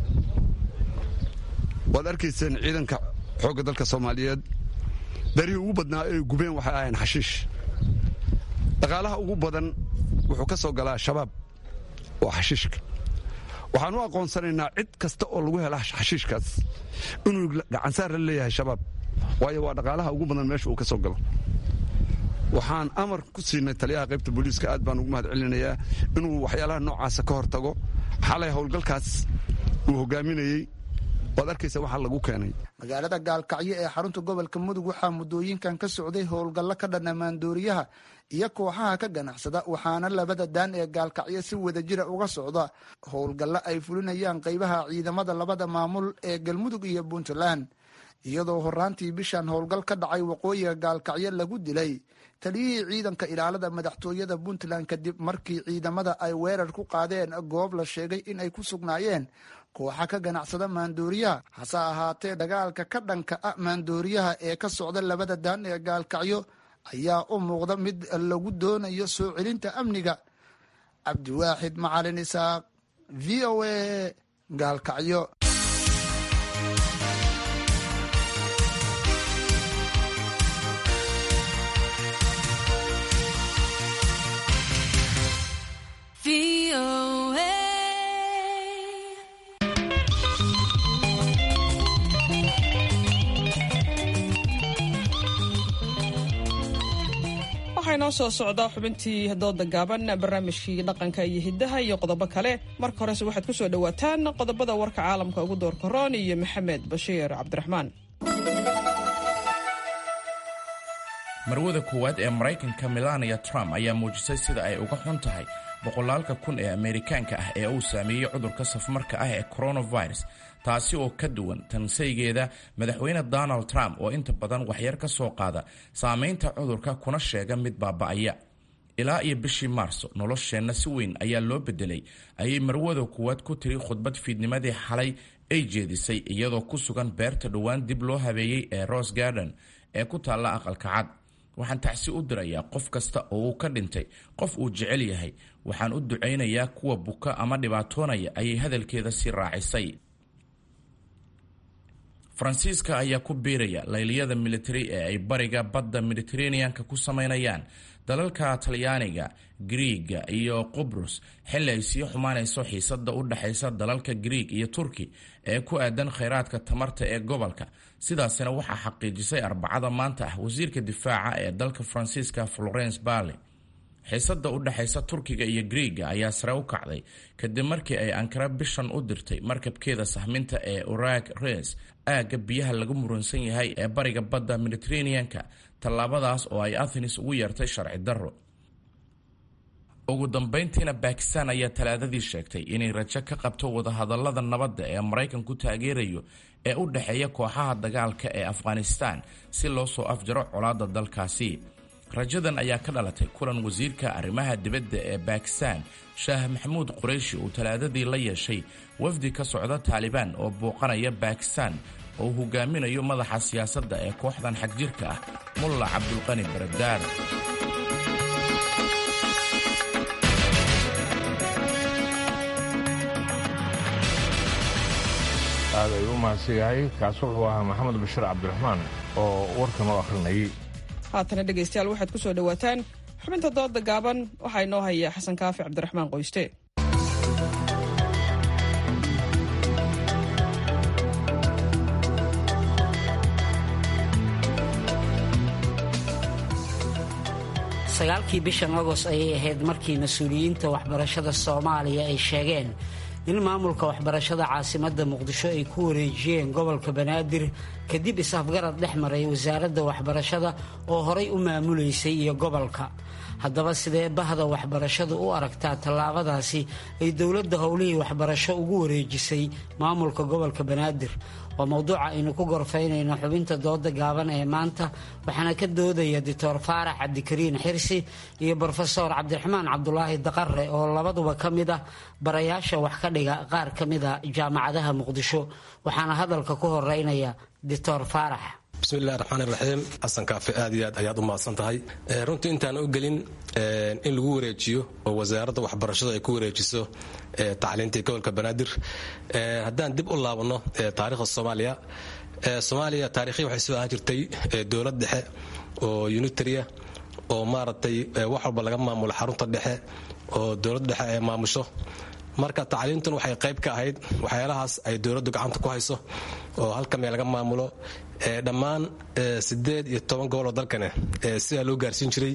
waad arkayseen ciidanka xoogga dalka soomaaliyeed beerihii ugu badnaa ay gubeen waxay ahayn xashiish dhaqaalaha ugu badan wuxuu ka soo galaa shabaab waa xashiishka waxaan u aqoonsanaynaa cid kasta oo lagu hela xashiishkaas inuu gacansaar la leeyahay shabaab waayo waa dhaqaalaha ugu badan meesha uu ka soo galo waxaan amar ku siinay taliyaha qaybta booliiska aad baan ugu mahad celinayaa inuu waxyaalaha noocaasa ka hor tago xalay howlgalkaas uu hogaaminayey waad arkaysa waxaa lagu keenay magaalada gaalkacyo ee xarunta gobolka mudug waxaa muddooyinkan ka socday howlgallo ka dhanna maandooriyaha iyo kooxaha ka ganacsada waxaana labada daan ee gaalkacyo si wadajira uga socda howlgallo ay fulinayaan qaybaha ciidamada labada maamul ee galmudug iyo puntland iyadoo horaantii bishan howlgal ka dhacay waqooyiga gaalkacyo lagu dilay taliyihii ciidanka ilaalada madaxtooyada puntland kadib markii ciidamada ay weerar ku qaadeen goob la sheegay in ay ku sugnaayeen kooxa ka ganacsada maandooriyaha hase ahaatee dagaalka ka dhanka ah maandooriyaha ee ka socda labada daan ee gaalkacyo ayaa u muuqda mid lagu doonayo soo celinta amniga cabdiwaaxid macalin isaaq v o a gaalkacyo waxaa inoo soo socda xubintii dooda gaaban barnaamijkii dhaqanka iyo hiddaha iyo qodobo kale marka horese waxaad ku soo dhowaataan qodobada warka caalamka ugu doorka roon iyo maxamed bashiir cabdiraxmaan marwada koowaad ee maraykanka melania trump ayaa muujisay sida ay uga xun tahay boqolaalka kun ee ameerikaanka ah ee uu saameeyey cudurka safmarka ah ee coronavirus taasi oo ka duwan tansaygeeda madaxweyne donald trump oo inta badan waxyar ka soo qaada saamaynta cudurka kuna sheega mid baaba'aya ilaa iyo bishii maarso nolosheenna si weyn ayaa loo bedelay ayay marwada kuwaad ku tiri khudbad fiidnimadii xalay ay jeedisay iyadoo ku sugan beerta dhowaan dib loo habeeyey ee rose garden ee ku taalla aqalka cad waxaan tacsi u dirayaa qof kasta oo uu ka dhintay qof uu jecel yahay waxaan u ducaynayaa kuwa buka ama dhibaatoonaya ayay hadalkeeda sii raacisay faransiiska ayaa ku biiraya layliyada militari ee ay bariga badda mediteraneanka ku samaynayaan dalalka talyaaniga griiga iyo qubrus xilli ay sii xumaanayso xiisada u dhexaysa dalalka griig iyo turki ee ku aadan khayraadka tamarta ee gobolka sidaasina waxaa xaqiijisay arbacada maanta ah wasiirka difaaca ee dalka faransiiska florence barley xiisada u dhexaysa turkiga iyo griiga ayaa sare u kacday kadib markii ay ankara bishan u dirtay markabkeeda sahminta ee urag res aagga biyaha lagu muransan yahay ee bariga badda mediteraneanka tallaabadaas oo ay athenis ugu yeertay sharci darro ugu dambayntiina bakistan ayaa talaadadii sheegtay inay rajo ka qabto wadahadalada nabadda ee maraykanku taageerayo ee u dhexeeya kooxaha dagaalka ee afghanistan si loo soo afjaro colaadda dalkaasi rajadan ayaa ka dhalatay kulan wasiirka arrimaha dibadda ee bakistan shaah maxamuud qurayshi uu talaadadii la yeeshay wafdi ka socda taalibaan oo booqanaya bakistan oo uu hogaaminayo madaxa siyaasadda ee kooxdan xagjirka ah mulla cabdulqani baradaar aad ay u mahadsan yahay kaas wuxuu ahaa maxamed bashir cabdiraxmaan oo warkan oo akhrinayay haatana dhegaystayaal waxaad ku soo dhowaataan xubinta dooda gaaban waxaa inoo haya xasan kaafi cabdiraxmaan qoyste sagaalkii bishan agost ayay ahayd markii mas-uuliyiinta waxbarashada soomaaliya ay sheegeen in maamulka waxbarashada caasimadda muqdisho ay ku wareejiyeen gobolka banaadir kadib is-afgarad dhex maray wasaaradda waxbarashada oo horay u maamulaysay iyo gobolka haddaba sidee bahda waxbarashadu u aragtaa tallaabadaasi ay dowladda howlihii waxbarasho ugu wareejisay maamulka gobolka banaadir waa mowduuca aynu ku gorfaynayno xubinta dooda gaaban ee maanta waxaana ka doodaya doctor faarax cabdikariin xirsi iyo brofesor cabdiraxmaan cabdulaahi daqare oo labaduba ka mid ah barayaasha wax ka dhiga qaar ka mida jaamacadaha muqdisho waxaana hadalka ku horeynaya doctor faarax bismillahi raxmaan raxiim xasan kaafi aad iyo aad ayaad u mahadsan tahay runtii intaan u gelin in lagu wareejiyo oo wasaaradda waxbarashadu ay ku wareejiso tacliintii gobolka banaadir haddaan dib u laabano taariikhda soomaaliya soomaaliya taarikhii waxay soo ahaan jirtay dowlad dhexe oo unitaria oo maaragtay wax walba laga maamulo xarunta dhexe oo dowlad dhexe ay maamusho marka tacliintun waxay qayb ka ahayd waxyaalahaas ay dowladdu gacanta ku hayso oo halka meel laga maamulo dhammaan sideed iyo toban gobol oo dalkane sidaa loo gaarsiin jiray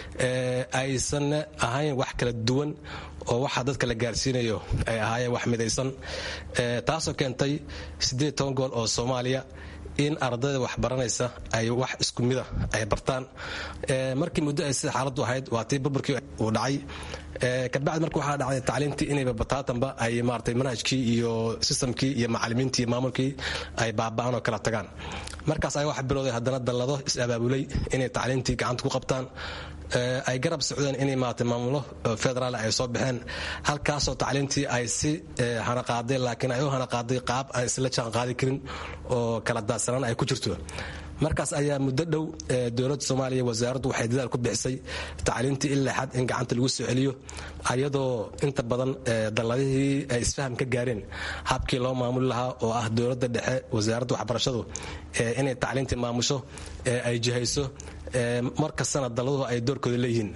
aysanna ahayn wax kala duwan oo waxa dadka la gaarsiinayo ay ahaayeen wax midaysan taasoo keentay sideed toban gobol oo soomaaliya in ardayda wax baranaysa ay wax isku mida ay bartaan markii muddo ay sida xaaladdu ahayd waa tii burburkii uu dhacay kabacdi marka waxaa dhacday tacliintii inayba bataatanba ay maaragtay manhajkii iyo sistamkii iyo macalimiintii iyo maamulkii ay baaba'aan oo kala tagaan markaas ayaa waxa bilowday haddana dallado is-abaabulay inay tacliintii gacanta ku qabtaan ay garab socdeen inay maaragtay maamulo federaal ay soo baxeen halkaasoo tacliintii ay si hanaqaaday laakiin ay u hanaqaaday qaab aan isla jaan qaadi karin oo kala daadsanaan ay ku jirto markaas ayaa muddo dhow dowladda soomaaliya wasaaraddu waxay dadaal ku bixisay tacliintii ilaa xad in gacanta lagu soo celiyo ayadoo inta badan dalladihii ay isfaham ka gaareen habkii loo maamuli lahaa oo ah dowladda dhexe wasaaradda waxbarashadu inay tacliintii maamusho ay jihayso mar kastana dalladuhu ay doorkooda leeyihiin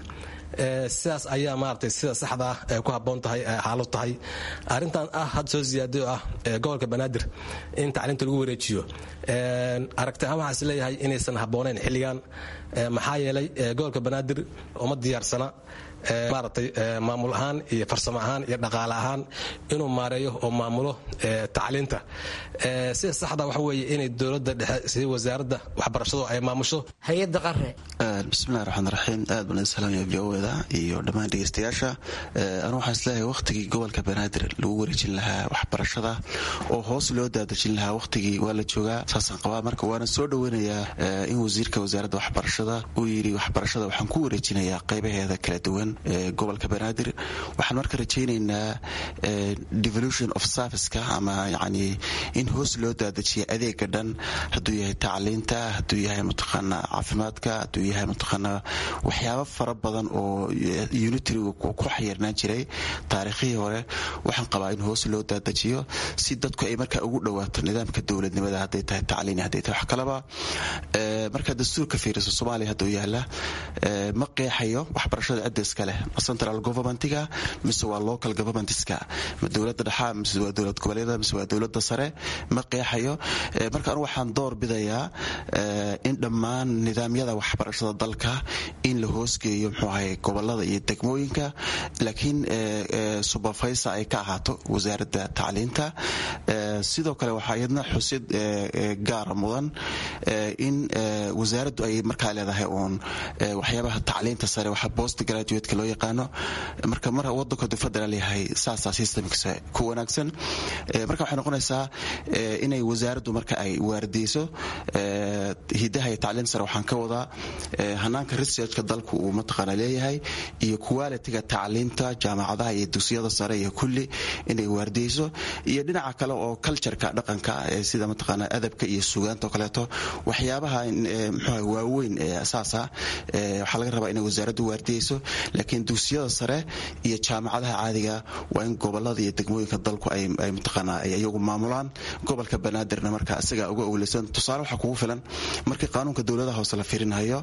sidaas ayaa maaragtay sida saxda ah ee ku habboon tahay xaaladu tahay arrintan ah had soo ziyaaday oo ah gobolka banaadir in tacliinta lagu wareejiyo aragti ahaan waxaan is leeyahay inaysan habboonayn xilligan maxaa yeelay gobolka banaadir uma diyaarsana maaragtay maamul ahaan iyo farsamo ahaan iyo dhaqaale ahaan inuu maareeyo oo maamulo tacliinta sida saxda waxa weeye inay dowladda dhexe sida wasaaradda waxbarashadu ay maamusho hay-adda qare bismillahi raxmaan raxiim aad baan idin salaamaya v o da iyo dhammaan dhegeystayaasha anu waxaan isleeyahay wakhtigii gobolka banaadir lagu wareejin lahaa waxbarashada oo hoos loo daadejin lahaa wakhtigii waa la joogaa saasaan qabaa marka waana soo dhoweynayaa in wasiirka wasaaradda waxbarashada uu yidhi waxbarashada waxaan ku wareejinayaa qaybaheeda kala duwan gobolka banaadir waxaan marka rajaynaynaa devolution of serviceka ama yani in hoos loo daadajiya adeega dhan hadduu yahay tacliinta hadduu yahay mataqaana caafimaadka hadduu yahay mataqaana waxyaabo fara badan oo unitariga ku xayirnaan jiray taariikhihii hore waxaan qabaa in hoos loo daadajiyo si dadku ay markaa ugu dhawaato nidaamka dowladnimada hadday tahay tacliin hadday tahay wax kalaba marka dastuurka fiiriso soomaaliya hadduu yaala ma qeexayo waxbarashada cidda iska leh ma central governmentiga mise waa local governmentska ma dowladda dhexa mise waa dowlad goboleeda mise waa dowladda sare ma qeexayo marka anu waxaan door bidayaa in dhammaan nidaamyada waxbarashada dalka in la hoosgeeyo muxuu ahay gobolada iyo degmooyinka laakiin supervisor ay ka ahaato wasaaradda tacliinta sidoo kale waxaa iyadna xusid gaara mudan in wasaaraddu ay markaa leedahay uun waxyaabaha tacliinta sare waxa post graduate loo yaqaano marka mar wadanku haduu federal yahay saasaa systemkiisa ku wanaagsan marka waxay noqonaysaa inay wasaaraddu marka ay waardiyeyso hidaha iyo tacliinta sare waxaan ka wadaa hanaanka researchka dalku uu mataqaana leeyahay iyo qualitiga tacliinta jaamacadaha iyo dugsiyada sare iyo kulli inay waardiyeyso iyo dhinaca kale oo cultureka dhaqanka sida mataqaana adabka iyo sugaanta oo kaleeto waxyaabaha mxuha waaweyn ee asaasa waxaa laga rabaa inay wasaaraddu waardiyeyso laakiin dugsiyada sare iyo jaamacadaha caadiga waa in gobolada iyo degmooyinka dalku ay mataqaana ay iyagu maamulaan gobolka banaadirna marka isaga uga owleysan tusaale waxaa kugu filan markii qaanuunka dowladaha hoose la fiirinayo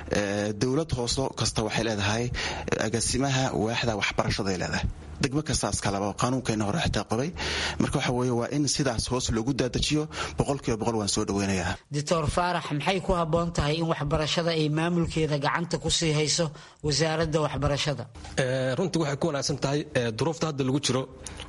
dowlad hooso kasta waxay leedahay agaasimaha waaxda waxbarashaday leedahay degmo kastaas kaleba qaanuunkeena hore xitaa qabay marka waxa weeye waa in sidaas hoos loogu daadajiyo boqolkiiba boqol waan soo dhoweynayaa doctor faarax maxay ku habboon tahay in waxbarashada ay maamulkeeda gacanta ku sii hayso wasaaradda waxbarashada runtii waxay ku wanaagsan tahay duruufta hadda lagu jiro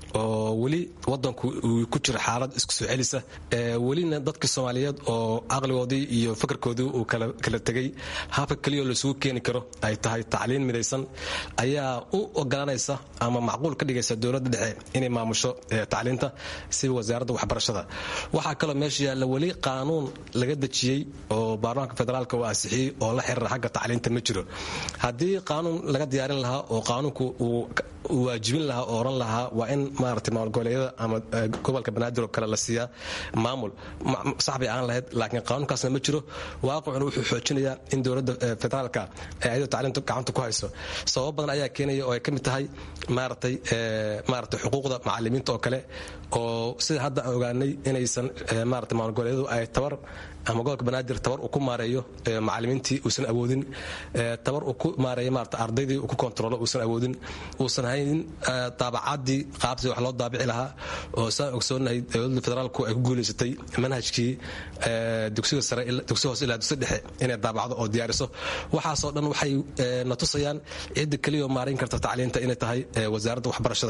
oo weli wadanku uu ku jiro xaalad isku soo celisa welina dadka soomaaliyeed oo caqligoodii iyo fakarkoodii uu kala tegay habka keliya oo laisugu keeni karo ay tahay tacliin midaysan ayaa u ogolanaysa ama macquul ka dhigaysa dowladda dhexe inay maamusho tacliinta sida wasaaradda waxbarashada waxaa kaloo meesha yaalla weli qaanuun laga dejiyey oo baarlamaanka federaalka uu ansixiyey oo la xiriira xagga tacliinta ma jiro haddii qaanuun laga diyaarin lahaa oo qaanuunku uu waajibin lahaa oo oran lahaa waa in maarata maamul goboleedyada ama gobolka banaadir oo kale la siiyaa maamul sax bay aan lahayd laakiin qaanuunkaasna ma jiro waaqicuna wuxuu xoojinayaa in dowladda federaalka ay ayadoo tacliinta gacanta ku hayso sababo badan ayaa keenaya oo ay ka mid tahay maaratay maaratay xuquuqda macalimiinta oo kale oo sida hadda aan ogaanay inaysan maarata maamul goboleedyadu ay tabar ama gobolka banaadir tabar uu ku maareeyo macalimiintii uusan awoodin tabar uu ku maareeyo maarata ardaydii uu ku kontrolo uusan awoodin uusan haynin daabacaadii qaabtii wax loo daabici lahaa oo saan ogsoonahay dowladda federaalku ay ku guulaysatay manhajkii dugsiga sare dugsiga hoose ilaa dugsiga dhexe inay daabacdo oo diyaariso waxaasoo dhan waxay na tusayaan cidda keliya oo maarayn karta tacliinta inay tahay wasaaradda waxbarashada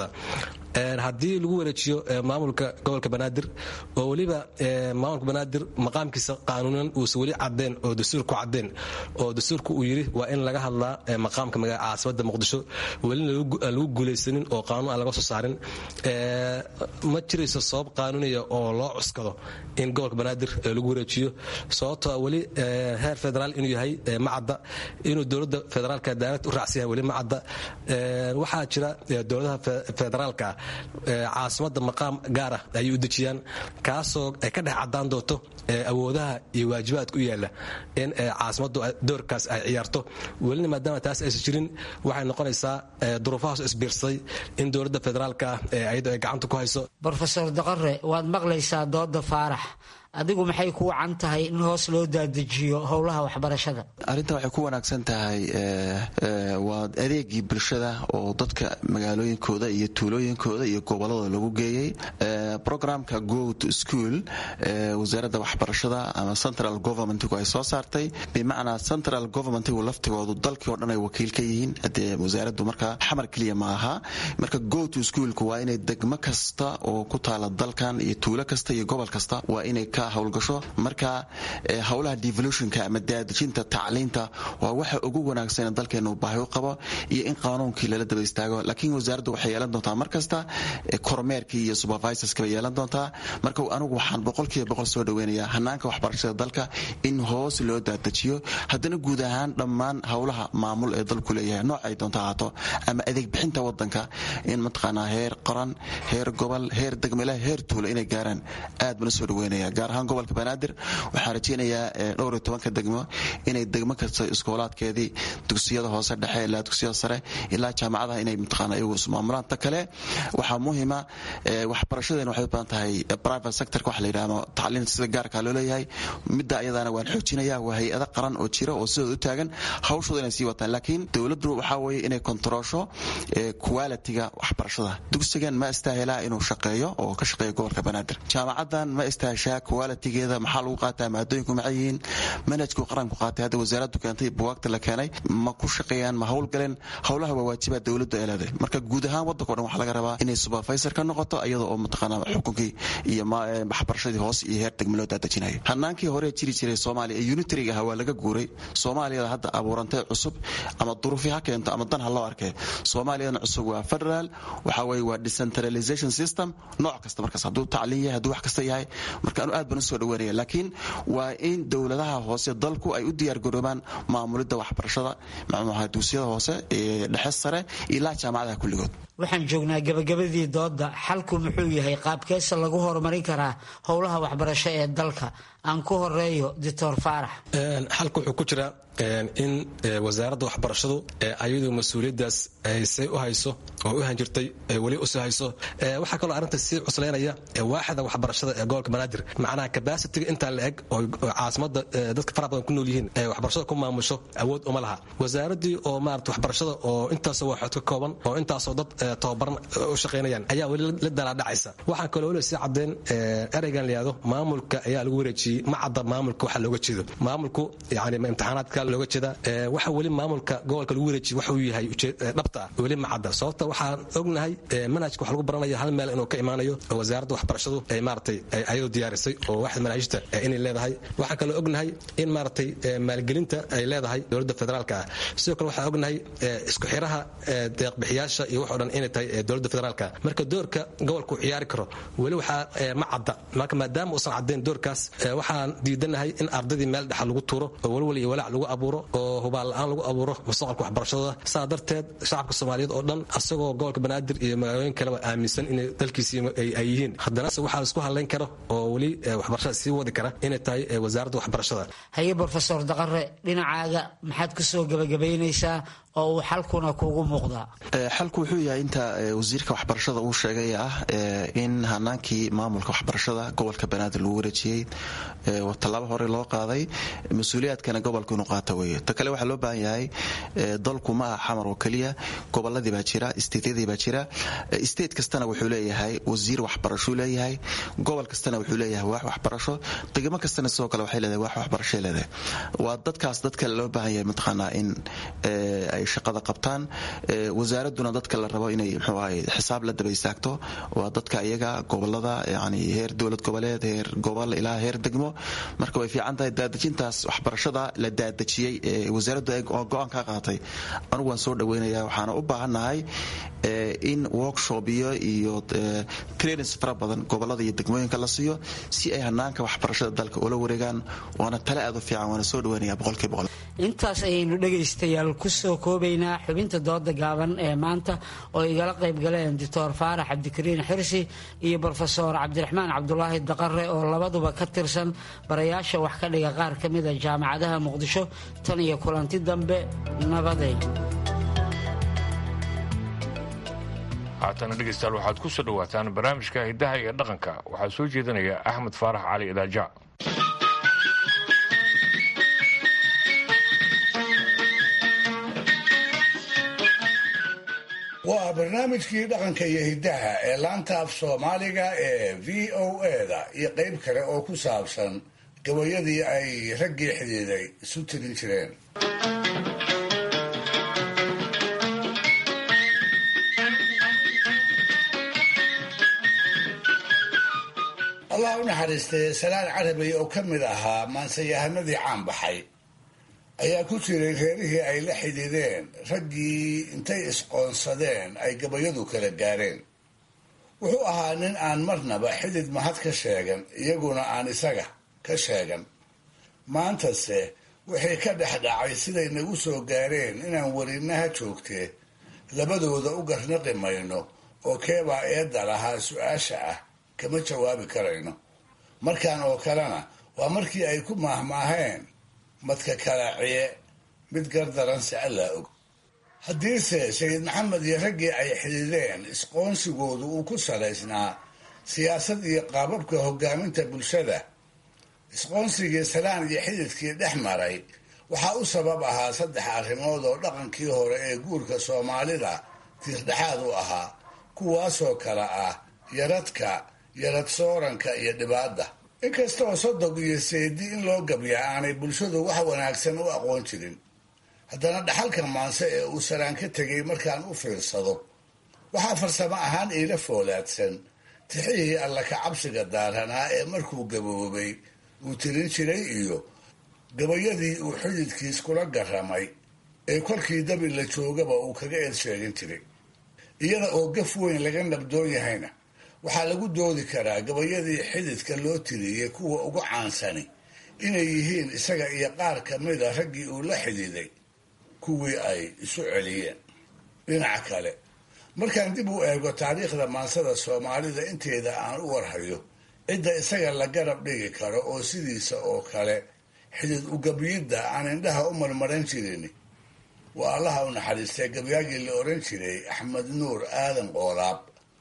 haddii lagu wareejiyo maamulka gobolka banaadir oo weliba maamulka banaadir maqaamkiisa qaanuunan uusan weli cadeen oo dastuurku cadeen oo dastuurku uu yidhi waa in laga hadlaa maqaamka caasimada muqdisho welina aan lagu guulaysanin oo qaanuun aan laga soo saarin ma jirayso sabab qaanuuniya oo loo cuskado in gobolka banaadir lagu wareejiyo sababtoo weli heer federaal inuu yahay macadda inuu dowladda federaalka daarad u raacsan yahay weli macadda waxaa jira dowladaha federaalka caasimadda maqaam gaar ah ayay u dejiyaan kaasoo ay ka dhex caddaan doonto awoodaha iyo waajibaadka u yaalla in caasimaddu doorkaas ay ciyaarto welina maadaama taas aysan jirin waxay noqonaysaa duruufahaas isbiirsaday in dowladda federaalka ah ayadoo ay gacanta ku hayso brofesor daqare waad maqlaysaa dooda faarax adigu maxay ku wacan tahay in hoos loo daadejiyo howlaha waxbarashada arrintan waxay ku wanaagsan tahay waa adeegii bulshada oo dadka magaalooyinkooda iyo tuulooyinkooda iyo gobolladooda lagu geeyey programka go to school wasaaradda waxbarashada ama central governmentgu ay soo saartay bimacnaa central governmentgu laftigoodu dalkii oo dhan ay wakiil ka yihiin hadee wasaaraddu markaa xamar keliya ma aha marka go to schoolku waa inay degmo kasta oo ku taala dalkan iyo tuulo kasta iyo gobol kasta waa inay ka howlgasho marka howlaha devolutionka ama daadejinta tacliinta waa waxa ugu wanaagsan dalkeena uu baahi u qabo iyo in qaanuunkii lala daba istaago laakiin wasaaraddu waxay yeelan doontaa mar kasta kormeerkii iyo supervisorska bay yeelan doontaa marka anigu waxaan boqolkiiba boqol soo dhaweynayaa hanaanka waxbarashada dalka in hoos loo daadajiyo haddana guud ahaan dhammaan howlaha maamul ee dalku leeyahay nooc ay doonto ahaato ama adeeg bixinta wadanka in mataqaanaa heer qoran heer gobol heer degmele heer tuulo inay gaaraan aad bana soo dhaweynaya gaar ahaan gobolka banaadir waxaan rajeynayaa dhowr iyo tobanka degmo inay degmo kasta iskoolaadkeedii dugsiyada hoose dhexe ilaa dugsiyada sare ilaa jaamacadaha inay mataqaana iyagu ismaamulaan ta kale waxaa muhima waxbarashadeena waxay u badan tahay private sectorka waxa la yidhahdo tacliinta sida gaarka loo leeyahay midda ayadana waan xoojinaya waa hay-ada qaran oo jira oo sidooda u taagan hawshooda inay sii wataan laakiin dowladdu waxaa weeye inay kontaroosho qualitiga waxbarashada dugsigan ma istaahilaa inuu shaqeeyo oo ka shaqeeyo gobolka banaadir jaamacadan ma istaaheshaa qualitigeeda maxaa lagu qaataa maadooyinku maxay yihiin manhajku qaranku qaatay hadda wasaaraddu keentay buwaagta la keenay ma ku shaqeeyaan ma howlgaleen howlaha waa waajibaad dowladdu ay leedahay marka guud ahaan waddanka o dhan waxaa laga rabaa inay supervisor ka noqoto iyada oo mataqaanaa xukunkii iyo waxbarashadii hoos iyo heer degme loo daadajinayo hanaankii hore jiri jiray soomaaliya ee unitariga ahaa waa laga guuray soomaaliyada hadda abuurantay cusub ama duruufi ha keento ama dan ha loo arkee soomaaliyadana cusub waa federal waxa weye waa decentralization system nooc kasta markaas hadduu tacliin yahay hadduu wax kasta yahay marka anu aad baan usoo dhaweynaya laakiin waa in dowladaha hoose dalku ay u diyaargaroobaan maamulidda waxbarashada macnuha dugsiyada hoose ee dhexe sare ilaa jaamacadaha kulligood waxaan joognaa gabagabadii dooda xalku muxuu yahay qaabkeesa lagu horumarin karaa howlaha waxbarasho ee dalka aan ku horeeyo doctor faarax xalku wuxuu ku jiraa in wasaaradda waxbarashadu ayadu mas-uuliyaddaas say u hayso oo u hanjirtay weli usii hayso waxaa kaloo arrinta sii cuslaynaya waaxda waxbarashada ee gobolka banaadir macnaha kabasitiga intaa la eg oo caasimada dadka faraha badan ku nool yihiin waxbarashada ku maamusho awood uma laha wasaaraddii oo maarata waxbarashada oo intaasoo waaxood ka kooban oo intaasoo dad tababaran u shaqaynayaan ayaa weli la dalaadhacaysa waxaan kaloo weli sii caddayn ereygan la yihahdo maamulka ayaa lagu wareejiyey ma cadda maamulka waxa looga jeedo maamulku yani imtixaanaadka looga jeeda waxa weli maamulka gobolka lagu wareejiye waxa uu yahay dhabta ah weli ma cadda sababta waxaan ognahay manhajka wax lagu baranaya hal meel inuu ka imaanayo oo wasaaradda waxbarashadu ay maaratay ayadoo diyaarisay oo waxda manaahijta inay leedahay waxaan kaloo ognahay in maaratay maalgelinta ay leedahay dowladda federaalka ah sidoo kale waxaan ognahay isku xiraha deeqbixiyaasha iyo wax o dhan inay tahay dowladda federaalka marka doorka gobolka uu ciyaari karo weli waxaa ma cadda marka maadaama uusan caddayn doorkaas waxaan diidanahay in ardaydii meel dhexa lagu tuuro oo welwel iyo walaac lagu abuuro oo hubaal la-aan lagu abuuro mustaqbalka waxbarashadooda saa darteed shacabka soomaaliyeed oo dhan asagoo gobolka banaadir iyo magaalooyin kaleba aaminsan inay dalkiisii ay yihiin haddanase waxaa laisku hadlayn karo oo weli waxbarashada sii wadi kara inay tahay wasaaradda waxbarashada haye brofesor daqare dhinacaaga maxaad ku soo gebagabaynaysaa oo uu xalkuna kugu muuqdaa xalku wuxuu yahay inta wasiirka waxbarashada uu sheegay ah in hanaankii maamulka waxbarashada gobolka banaadir lagu wareejiyey tallaabo hore loo qaaday mas-uuliyaadkana gobolka inuu qaata weeye ta kale waxaa loo baahan yahay dalku ma aha xamar oo keliya goboladii baa jira isteedyadii baa jira state kastana wuxuu leeyahay wasiir waxbarashuu leeyahay gobol kastana wuxuu leeyahay waax waxbarasho degmo kastana sidoo kale waxay leedahay waax waxbarashay leedahay waa dadkaas dadka loo baahan yahay mataqaanaa in ay shaqada qabtaan wasaaraduna dadka la rabo inay mxuu ahay xisaab la daba istaagto waa dadka iyaga gobolada yani heer dowlad goboleed heer gobol ilaa heer degmo marka way fiican tahay daadejintaas waxbarashada la daadejiyey ee wasaaraddu oo go-aan ka qaatay anugu waan soo dhaweynaya waxaana u baahannahay in workshop iyo iyo trainings fara badan gobolada iyo degmooyinka la siiyo si ay hanaanka waxbarashada dalka ula wareegaan waana tale aad u fiican waana soo dhaweynaya boqolkiiba boqol intaas ayaynu dhegaystayaal ku soo koobaynaa xubinta dooda gaaban ee maanta oo igala qayb galeen doctor faarax cabdikariin xirsi iyo brofesor cabdiraxmaan cabdulaahi daqare oo labaduba ka tirsan barayaasha wax ka dhiga qaar ka mida jaamacadaha muqdisho tan iyo kulanti dambe nabadeed haatana dhegeystayaal waxaad ku soo dhowaataan barnaamijka hiddaha iyo dhaqanka waxaa soo jeedinaya axmed faarax cali idaaja waa barnaamijkii dhaqanka iyo hiddaha ee laanta af soomaaliga ee v o eda iyo qayb kale oo ku saabsan gabayadii ay raggii xidhiiday isu tirin jireen allah u naxariistay salaan carabi oo ka mid ahaa maansayahanadii caan baxay ayaa ku jiray reerihii ay la xidhiideen raggii intay isqoonsadeen ay gabayadu kala gaareen wuxuu ahaa nin aan marnaba xidid mahad ka sheegan iyaguna aan isaga ka sheegan maantase wixii ka dhex dhacay siday nagu soo gaareen inaan werinaha joogtee labadooda u garnaqi mayno oo keebaa eedda lahaa su-aasha ah kama jawaabi karayno markan oo kalena waa markii ay ku maahmaaheen madka kalaaciye mid gardaran si allaa og haddiise sayid maxamed iyo raggii ay xidhiideen isqoonsigoodu uu ku salaysnaa siyaasad iyo qaababka hogaaminta bulshada isqoonsigii salaan iyo xididkii dhex maray waxaa u sabab ahaa saddex arrimood oo dhaqankii hore ee guurka soomaalida tiirdhexaad u ahaa kuwaasoo kale ah yaradka yarad sooranka iyo dhibaadda inkastaoo sodog iyo seedi in loo gabya aanay bulshadu wax wanaagsan u aqoon jirin haddana dhaxalka maanse ee uu salaan ka tegay markaan u fiirsado waxaa farsamo ahaan iila foolaadsan tixihii alla ka cabsiga daaranaa ee markuu gaboobay uu tirin jiray iyo gabayadii uu xididkiis kula garamay ee kolkii dabi la joogaba uu kaga eed sheegin jiray iyada oo gaf weyn laga nabdoon yahayna waxaa lagu doodi karaa gabayadii xididka loo tiriyey kuwa ugu caansani inay yihiin isaga iyo qaar ka mida raggii uu la xididay kuwii ay isu celiyeen dhinaca kale markaan dib u eego taariikhda maansada soomaalida inteeda aan u warhayo cidda isaga la garab dhigi karo oo sidiisa oo kale xidid ugabyidda aan indhaha u marmaran jirin waa allaha u naxariistay gabyaagii la oran jiray axmed nuur aadan qoolaab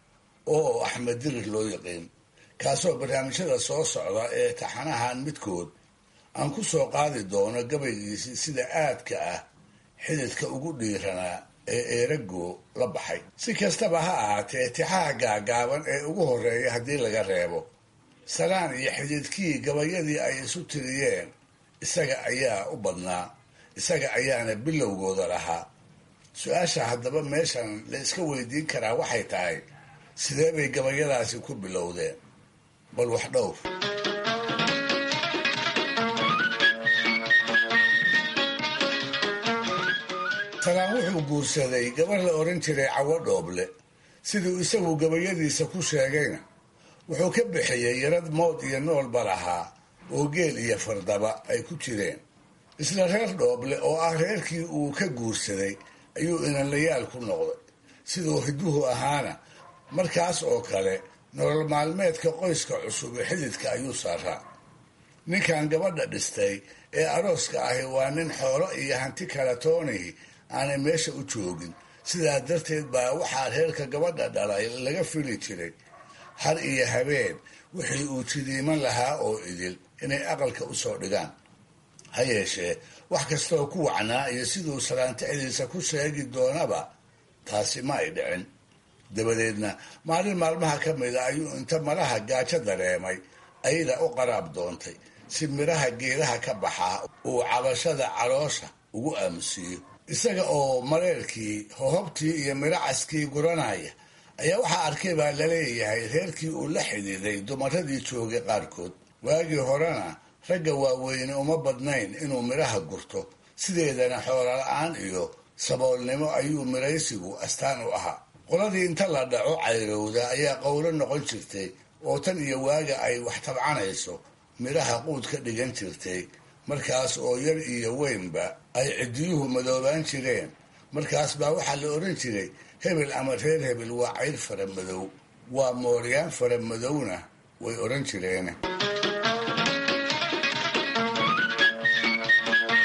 oo axmed dirir loo yaqiin kaasoo barnaamijyada soo socda ee taxanahan midkood aan ku soo qaadi doono gabaygiisii sida aadka ah xididka ugu dhiiranaa ee eerago la baxay si kastaba ha ahaatee tixaha gaagaaban ee ugu horeeya haddii laga reebo salaan iyo xididkii gabayadii ay isu tiriyeen isaga ayaa u badnaa isaga ayaana bilowgooda lahaa su-aasha haddaba meeshan la iska weydiin karaa waxay tahay sidee bay gabayadaasi ku bilowdeen bal wax dhowr salaan wuxuu guursaday gabar la odhan jiray cawo dhooble siduu isagu gabayadiisa ku sheegayna wuxuu ka bixiyey yarad mood iyo noolba lahaa oo geel iyo fardaba ay ku jireen isla reer dhooble oo ah reerkii uu ka guursaday ayuu inanlayaal ku noqday siduu hiduhu ahaana markaas oo kale nolol maalmeedka qoyska cusub ee xididka ayuu saaraa ninkan gabadha dhistay ee arooska ahi waa nin xoolo iyo hanti kala toonihi aanay meesha u joogin sidaa darteed baa waxaa reerka gabadha dhalay laga fili jiray har iyo habeen wixii uu jidiiman lahaa oo idil inay aqalka usoo dhigaan ha yeeshee wax kastooo ku wacnaa iyo siduu salaantixdiisa ku sheegi doonaba taasi ma ay dhicin dabadeedna maalin maalmaha ka mida ayuu inta malaha gaajo dareemay ayada u qaraab doontay si midhaha geedaha ka baxaa uu cabashada caloosha ugu aamusiiyo isaga oo mareerkii hohobtii iyo midhacaskii guranaya ayaa waxaa arkay baa laleeyahay reerkii uu la xidhiiday dumaradii joogay qaarkood waagii horena ragga waaweyne uma badnayn inuu midhaha gurto sideedana xoola-aan iyo saboolnimo ayuu midhaysigu astaan u ahaa qoladii inta la dhaco cayrowda ayaa qowlo noqon jirtay oo tan iyo waaga ay wax tabcanayso midhaha quud ka dhigan jirtay markaas oo yar iyo weynba ay ciddiyuhu madoobaan jireen markaas baa waxaa la odhan jiray hebel ama reer hebel waa cayr fara madow waa mooryaan fara madowna way odhan jireen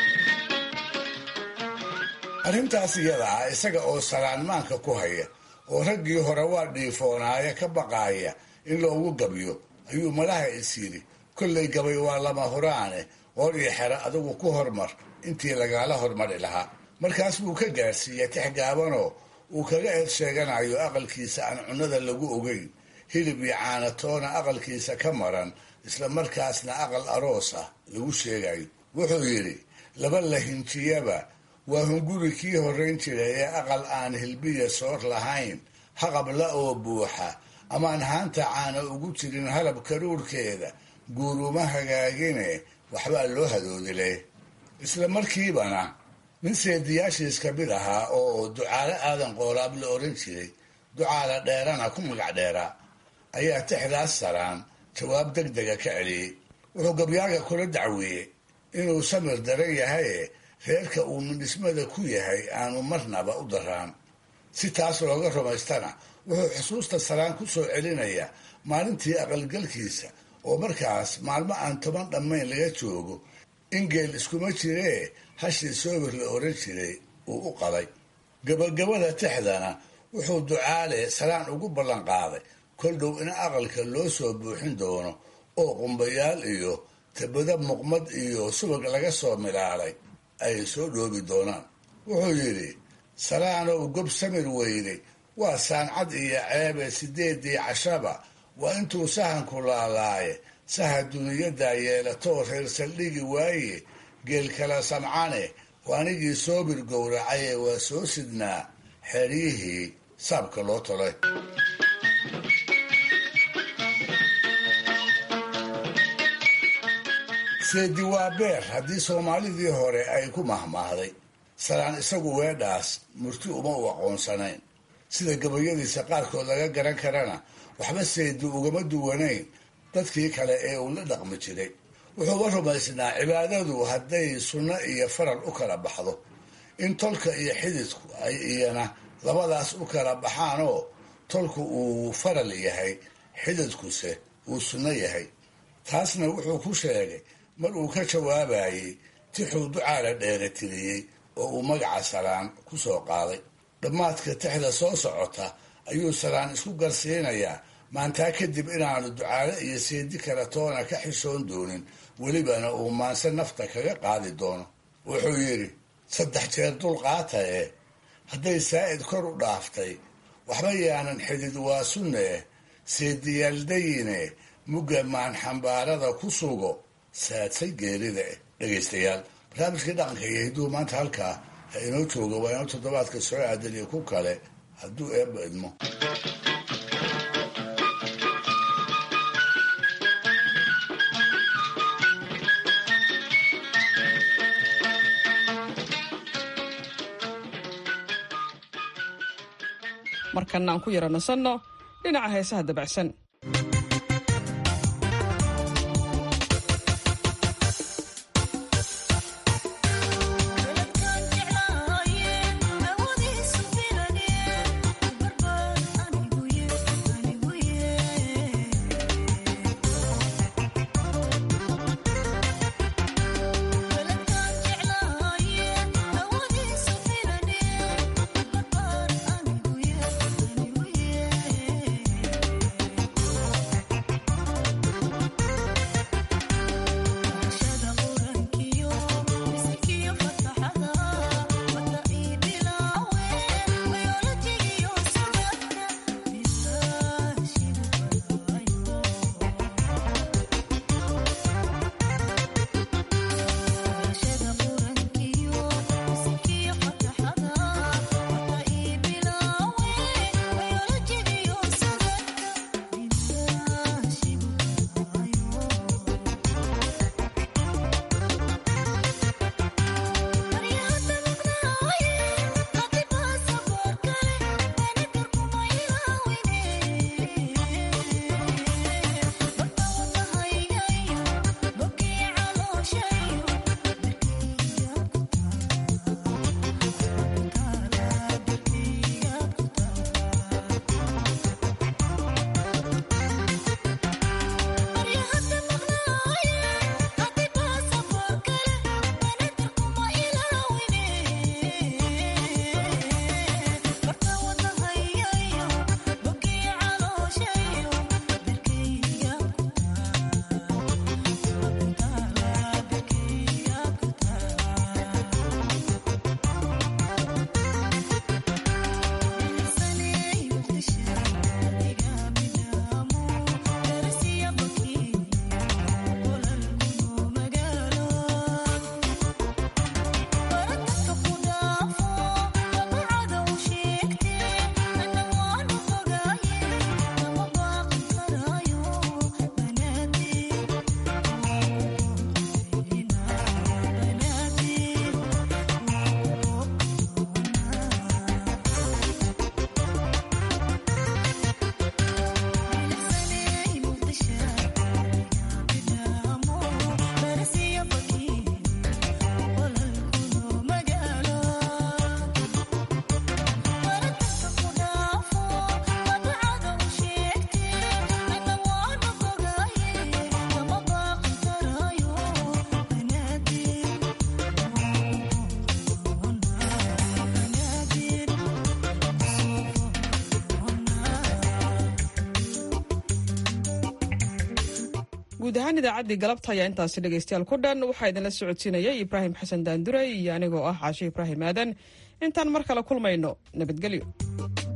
arrintaas iyada ah isaga oo salaanmaanka ku haya oo raggii hore waa dhiifoonaaye ka baqaaya in loogu gabyo ayuu malaha is yidhi kollay gabay waa lama huraane qoor iyo xero adigu ku hormar intii lagaala hormari lahaa markaas buu ka gaadhsiiyey tix gaabanoo uu kaga eed sheeganayo aqalkiisa aan cunnada lagu ogeyn hilib iyo caanatoona aqalkiisa ka maran isla markaasna aqal aroos ah lagu sheegayo wuxuu yidhi laba lahinjiyaba waa hunguri kii horrayn jiray ee aqal aan hilbiya soor lahayn haqabla oo buuxa amaan haanta caana ugu jirin halab karuurkeeda guuruma hagaagine waxbaa loo hadoodile isla markiibana nin seediyaashiis ka mid ahaa oo ducaale aadan qoolaab la odhan jiray ducaala dheerana ku magac dheeraa ayaa tixdaas saraan jawaab deg dega ka celiyey wuxuu gabyaaga kula dacweeyey inuu samir daran yahaye reerka uu midhismada ku yahay aanu marnaba u daraan si taas looga rumaystana wuxuu xusuusta saraan ku soo celinaya maalintii aqalgalkiisa oo markaas maalmo aan toban dhammayn laga joogo in geel iskuma jiree hashii soobir la odhan jiray uu u qaday gabagabada tixdana wuxuu ducaale saraan ugu ballan qaaday kol dhow in aqalka loo soo buuxin doono oo qumbayaal iyo tabada muqmad iyo subag laga soo milaalay ay soo dhoobi doonaan wuxuu yidhi salaanow gob samir weyday waa saancad iyo ceebe sideedii cashaba waa intuu sahanku laalaaye saha duniyadaa yeelatoo reer saldhigi waaye geel kala samcane waanigii soobir gowracaye waa soo sidnaa xeryihii saabka loo tolay seedi waa beer haddii soomaalidii hore ay ku mahmaahday salaan isagu weedhaas murti uma u aqoonsanayn sida gabayadiisa qaarkood laga garan karana waxba seedi ugama duwanayn dadkii kale ee uu la dhaqmi jiray wuxuuba rumaysnaa cibaadadu hadday sunno iyo faral u kala baxdo in tolka iyo xididku ay iyana labadaas u kala baxaanoo tolku uu faral yahay xididkuse uu sunno yahay taasna wuxuu ku sheegay mar uu ka jawaabayey tixuu ducaala dheera tiriyey oo uu magaca salaan ku soo qaaday dhammaadka tixda soo socota ayuu salaan isku garsiinayaa maantaa kadib inaanu ducaale iyo seedi kale toona ka xishoon doonin welibana uu maanse nafta kaga qaadi doono wuxuu yidhi saddex jeer dulqaata ee hadday saa'id kor u dhaaftay waxba yaanan xidid waa sunne seediyaaldayine mugga maan xambaarada ku sugo saadsay geerida eh dhegaystayaal barnaamijkii dhaqanka iyo hidduu maanta halkaa ha inoo jooga waa inoo toddobaadka soo aadan iyo ku kale hadduu eebba idmo markana aan ku yara nasanno dhinaca heesaha dabacsan Thank you guud ahaan idaacaddii galabta ayaa intaasi dhegaystayaal ku dhan waxaa idinla socodsiinayay ibraahim xasan daandure iyo anigoo ah caashe ibraahim aadan intaan mar kale kulmayno nabadgelyo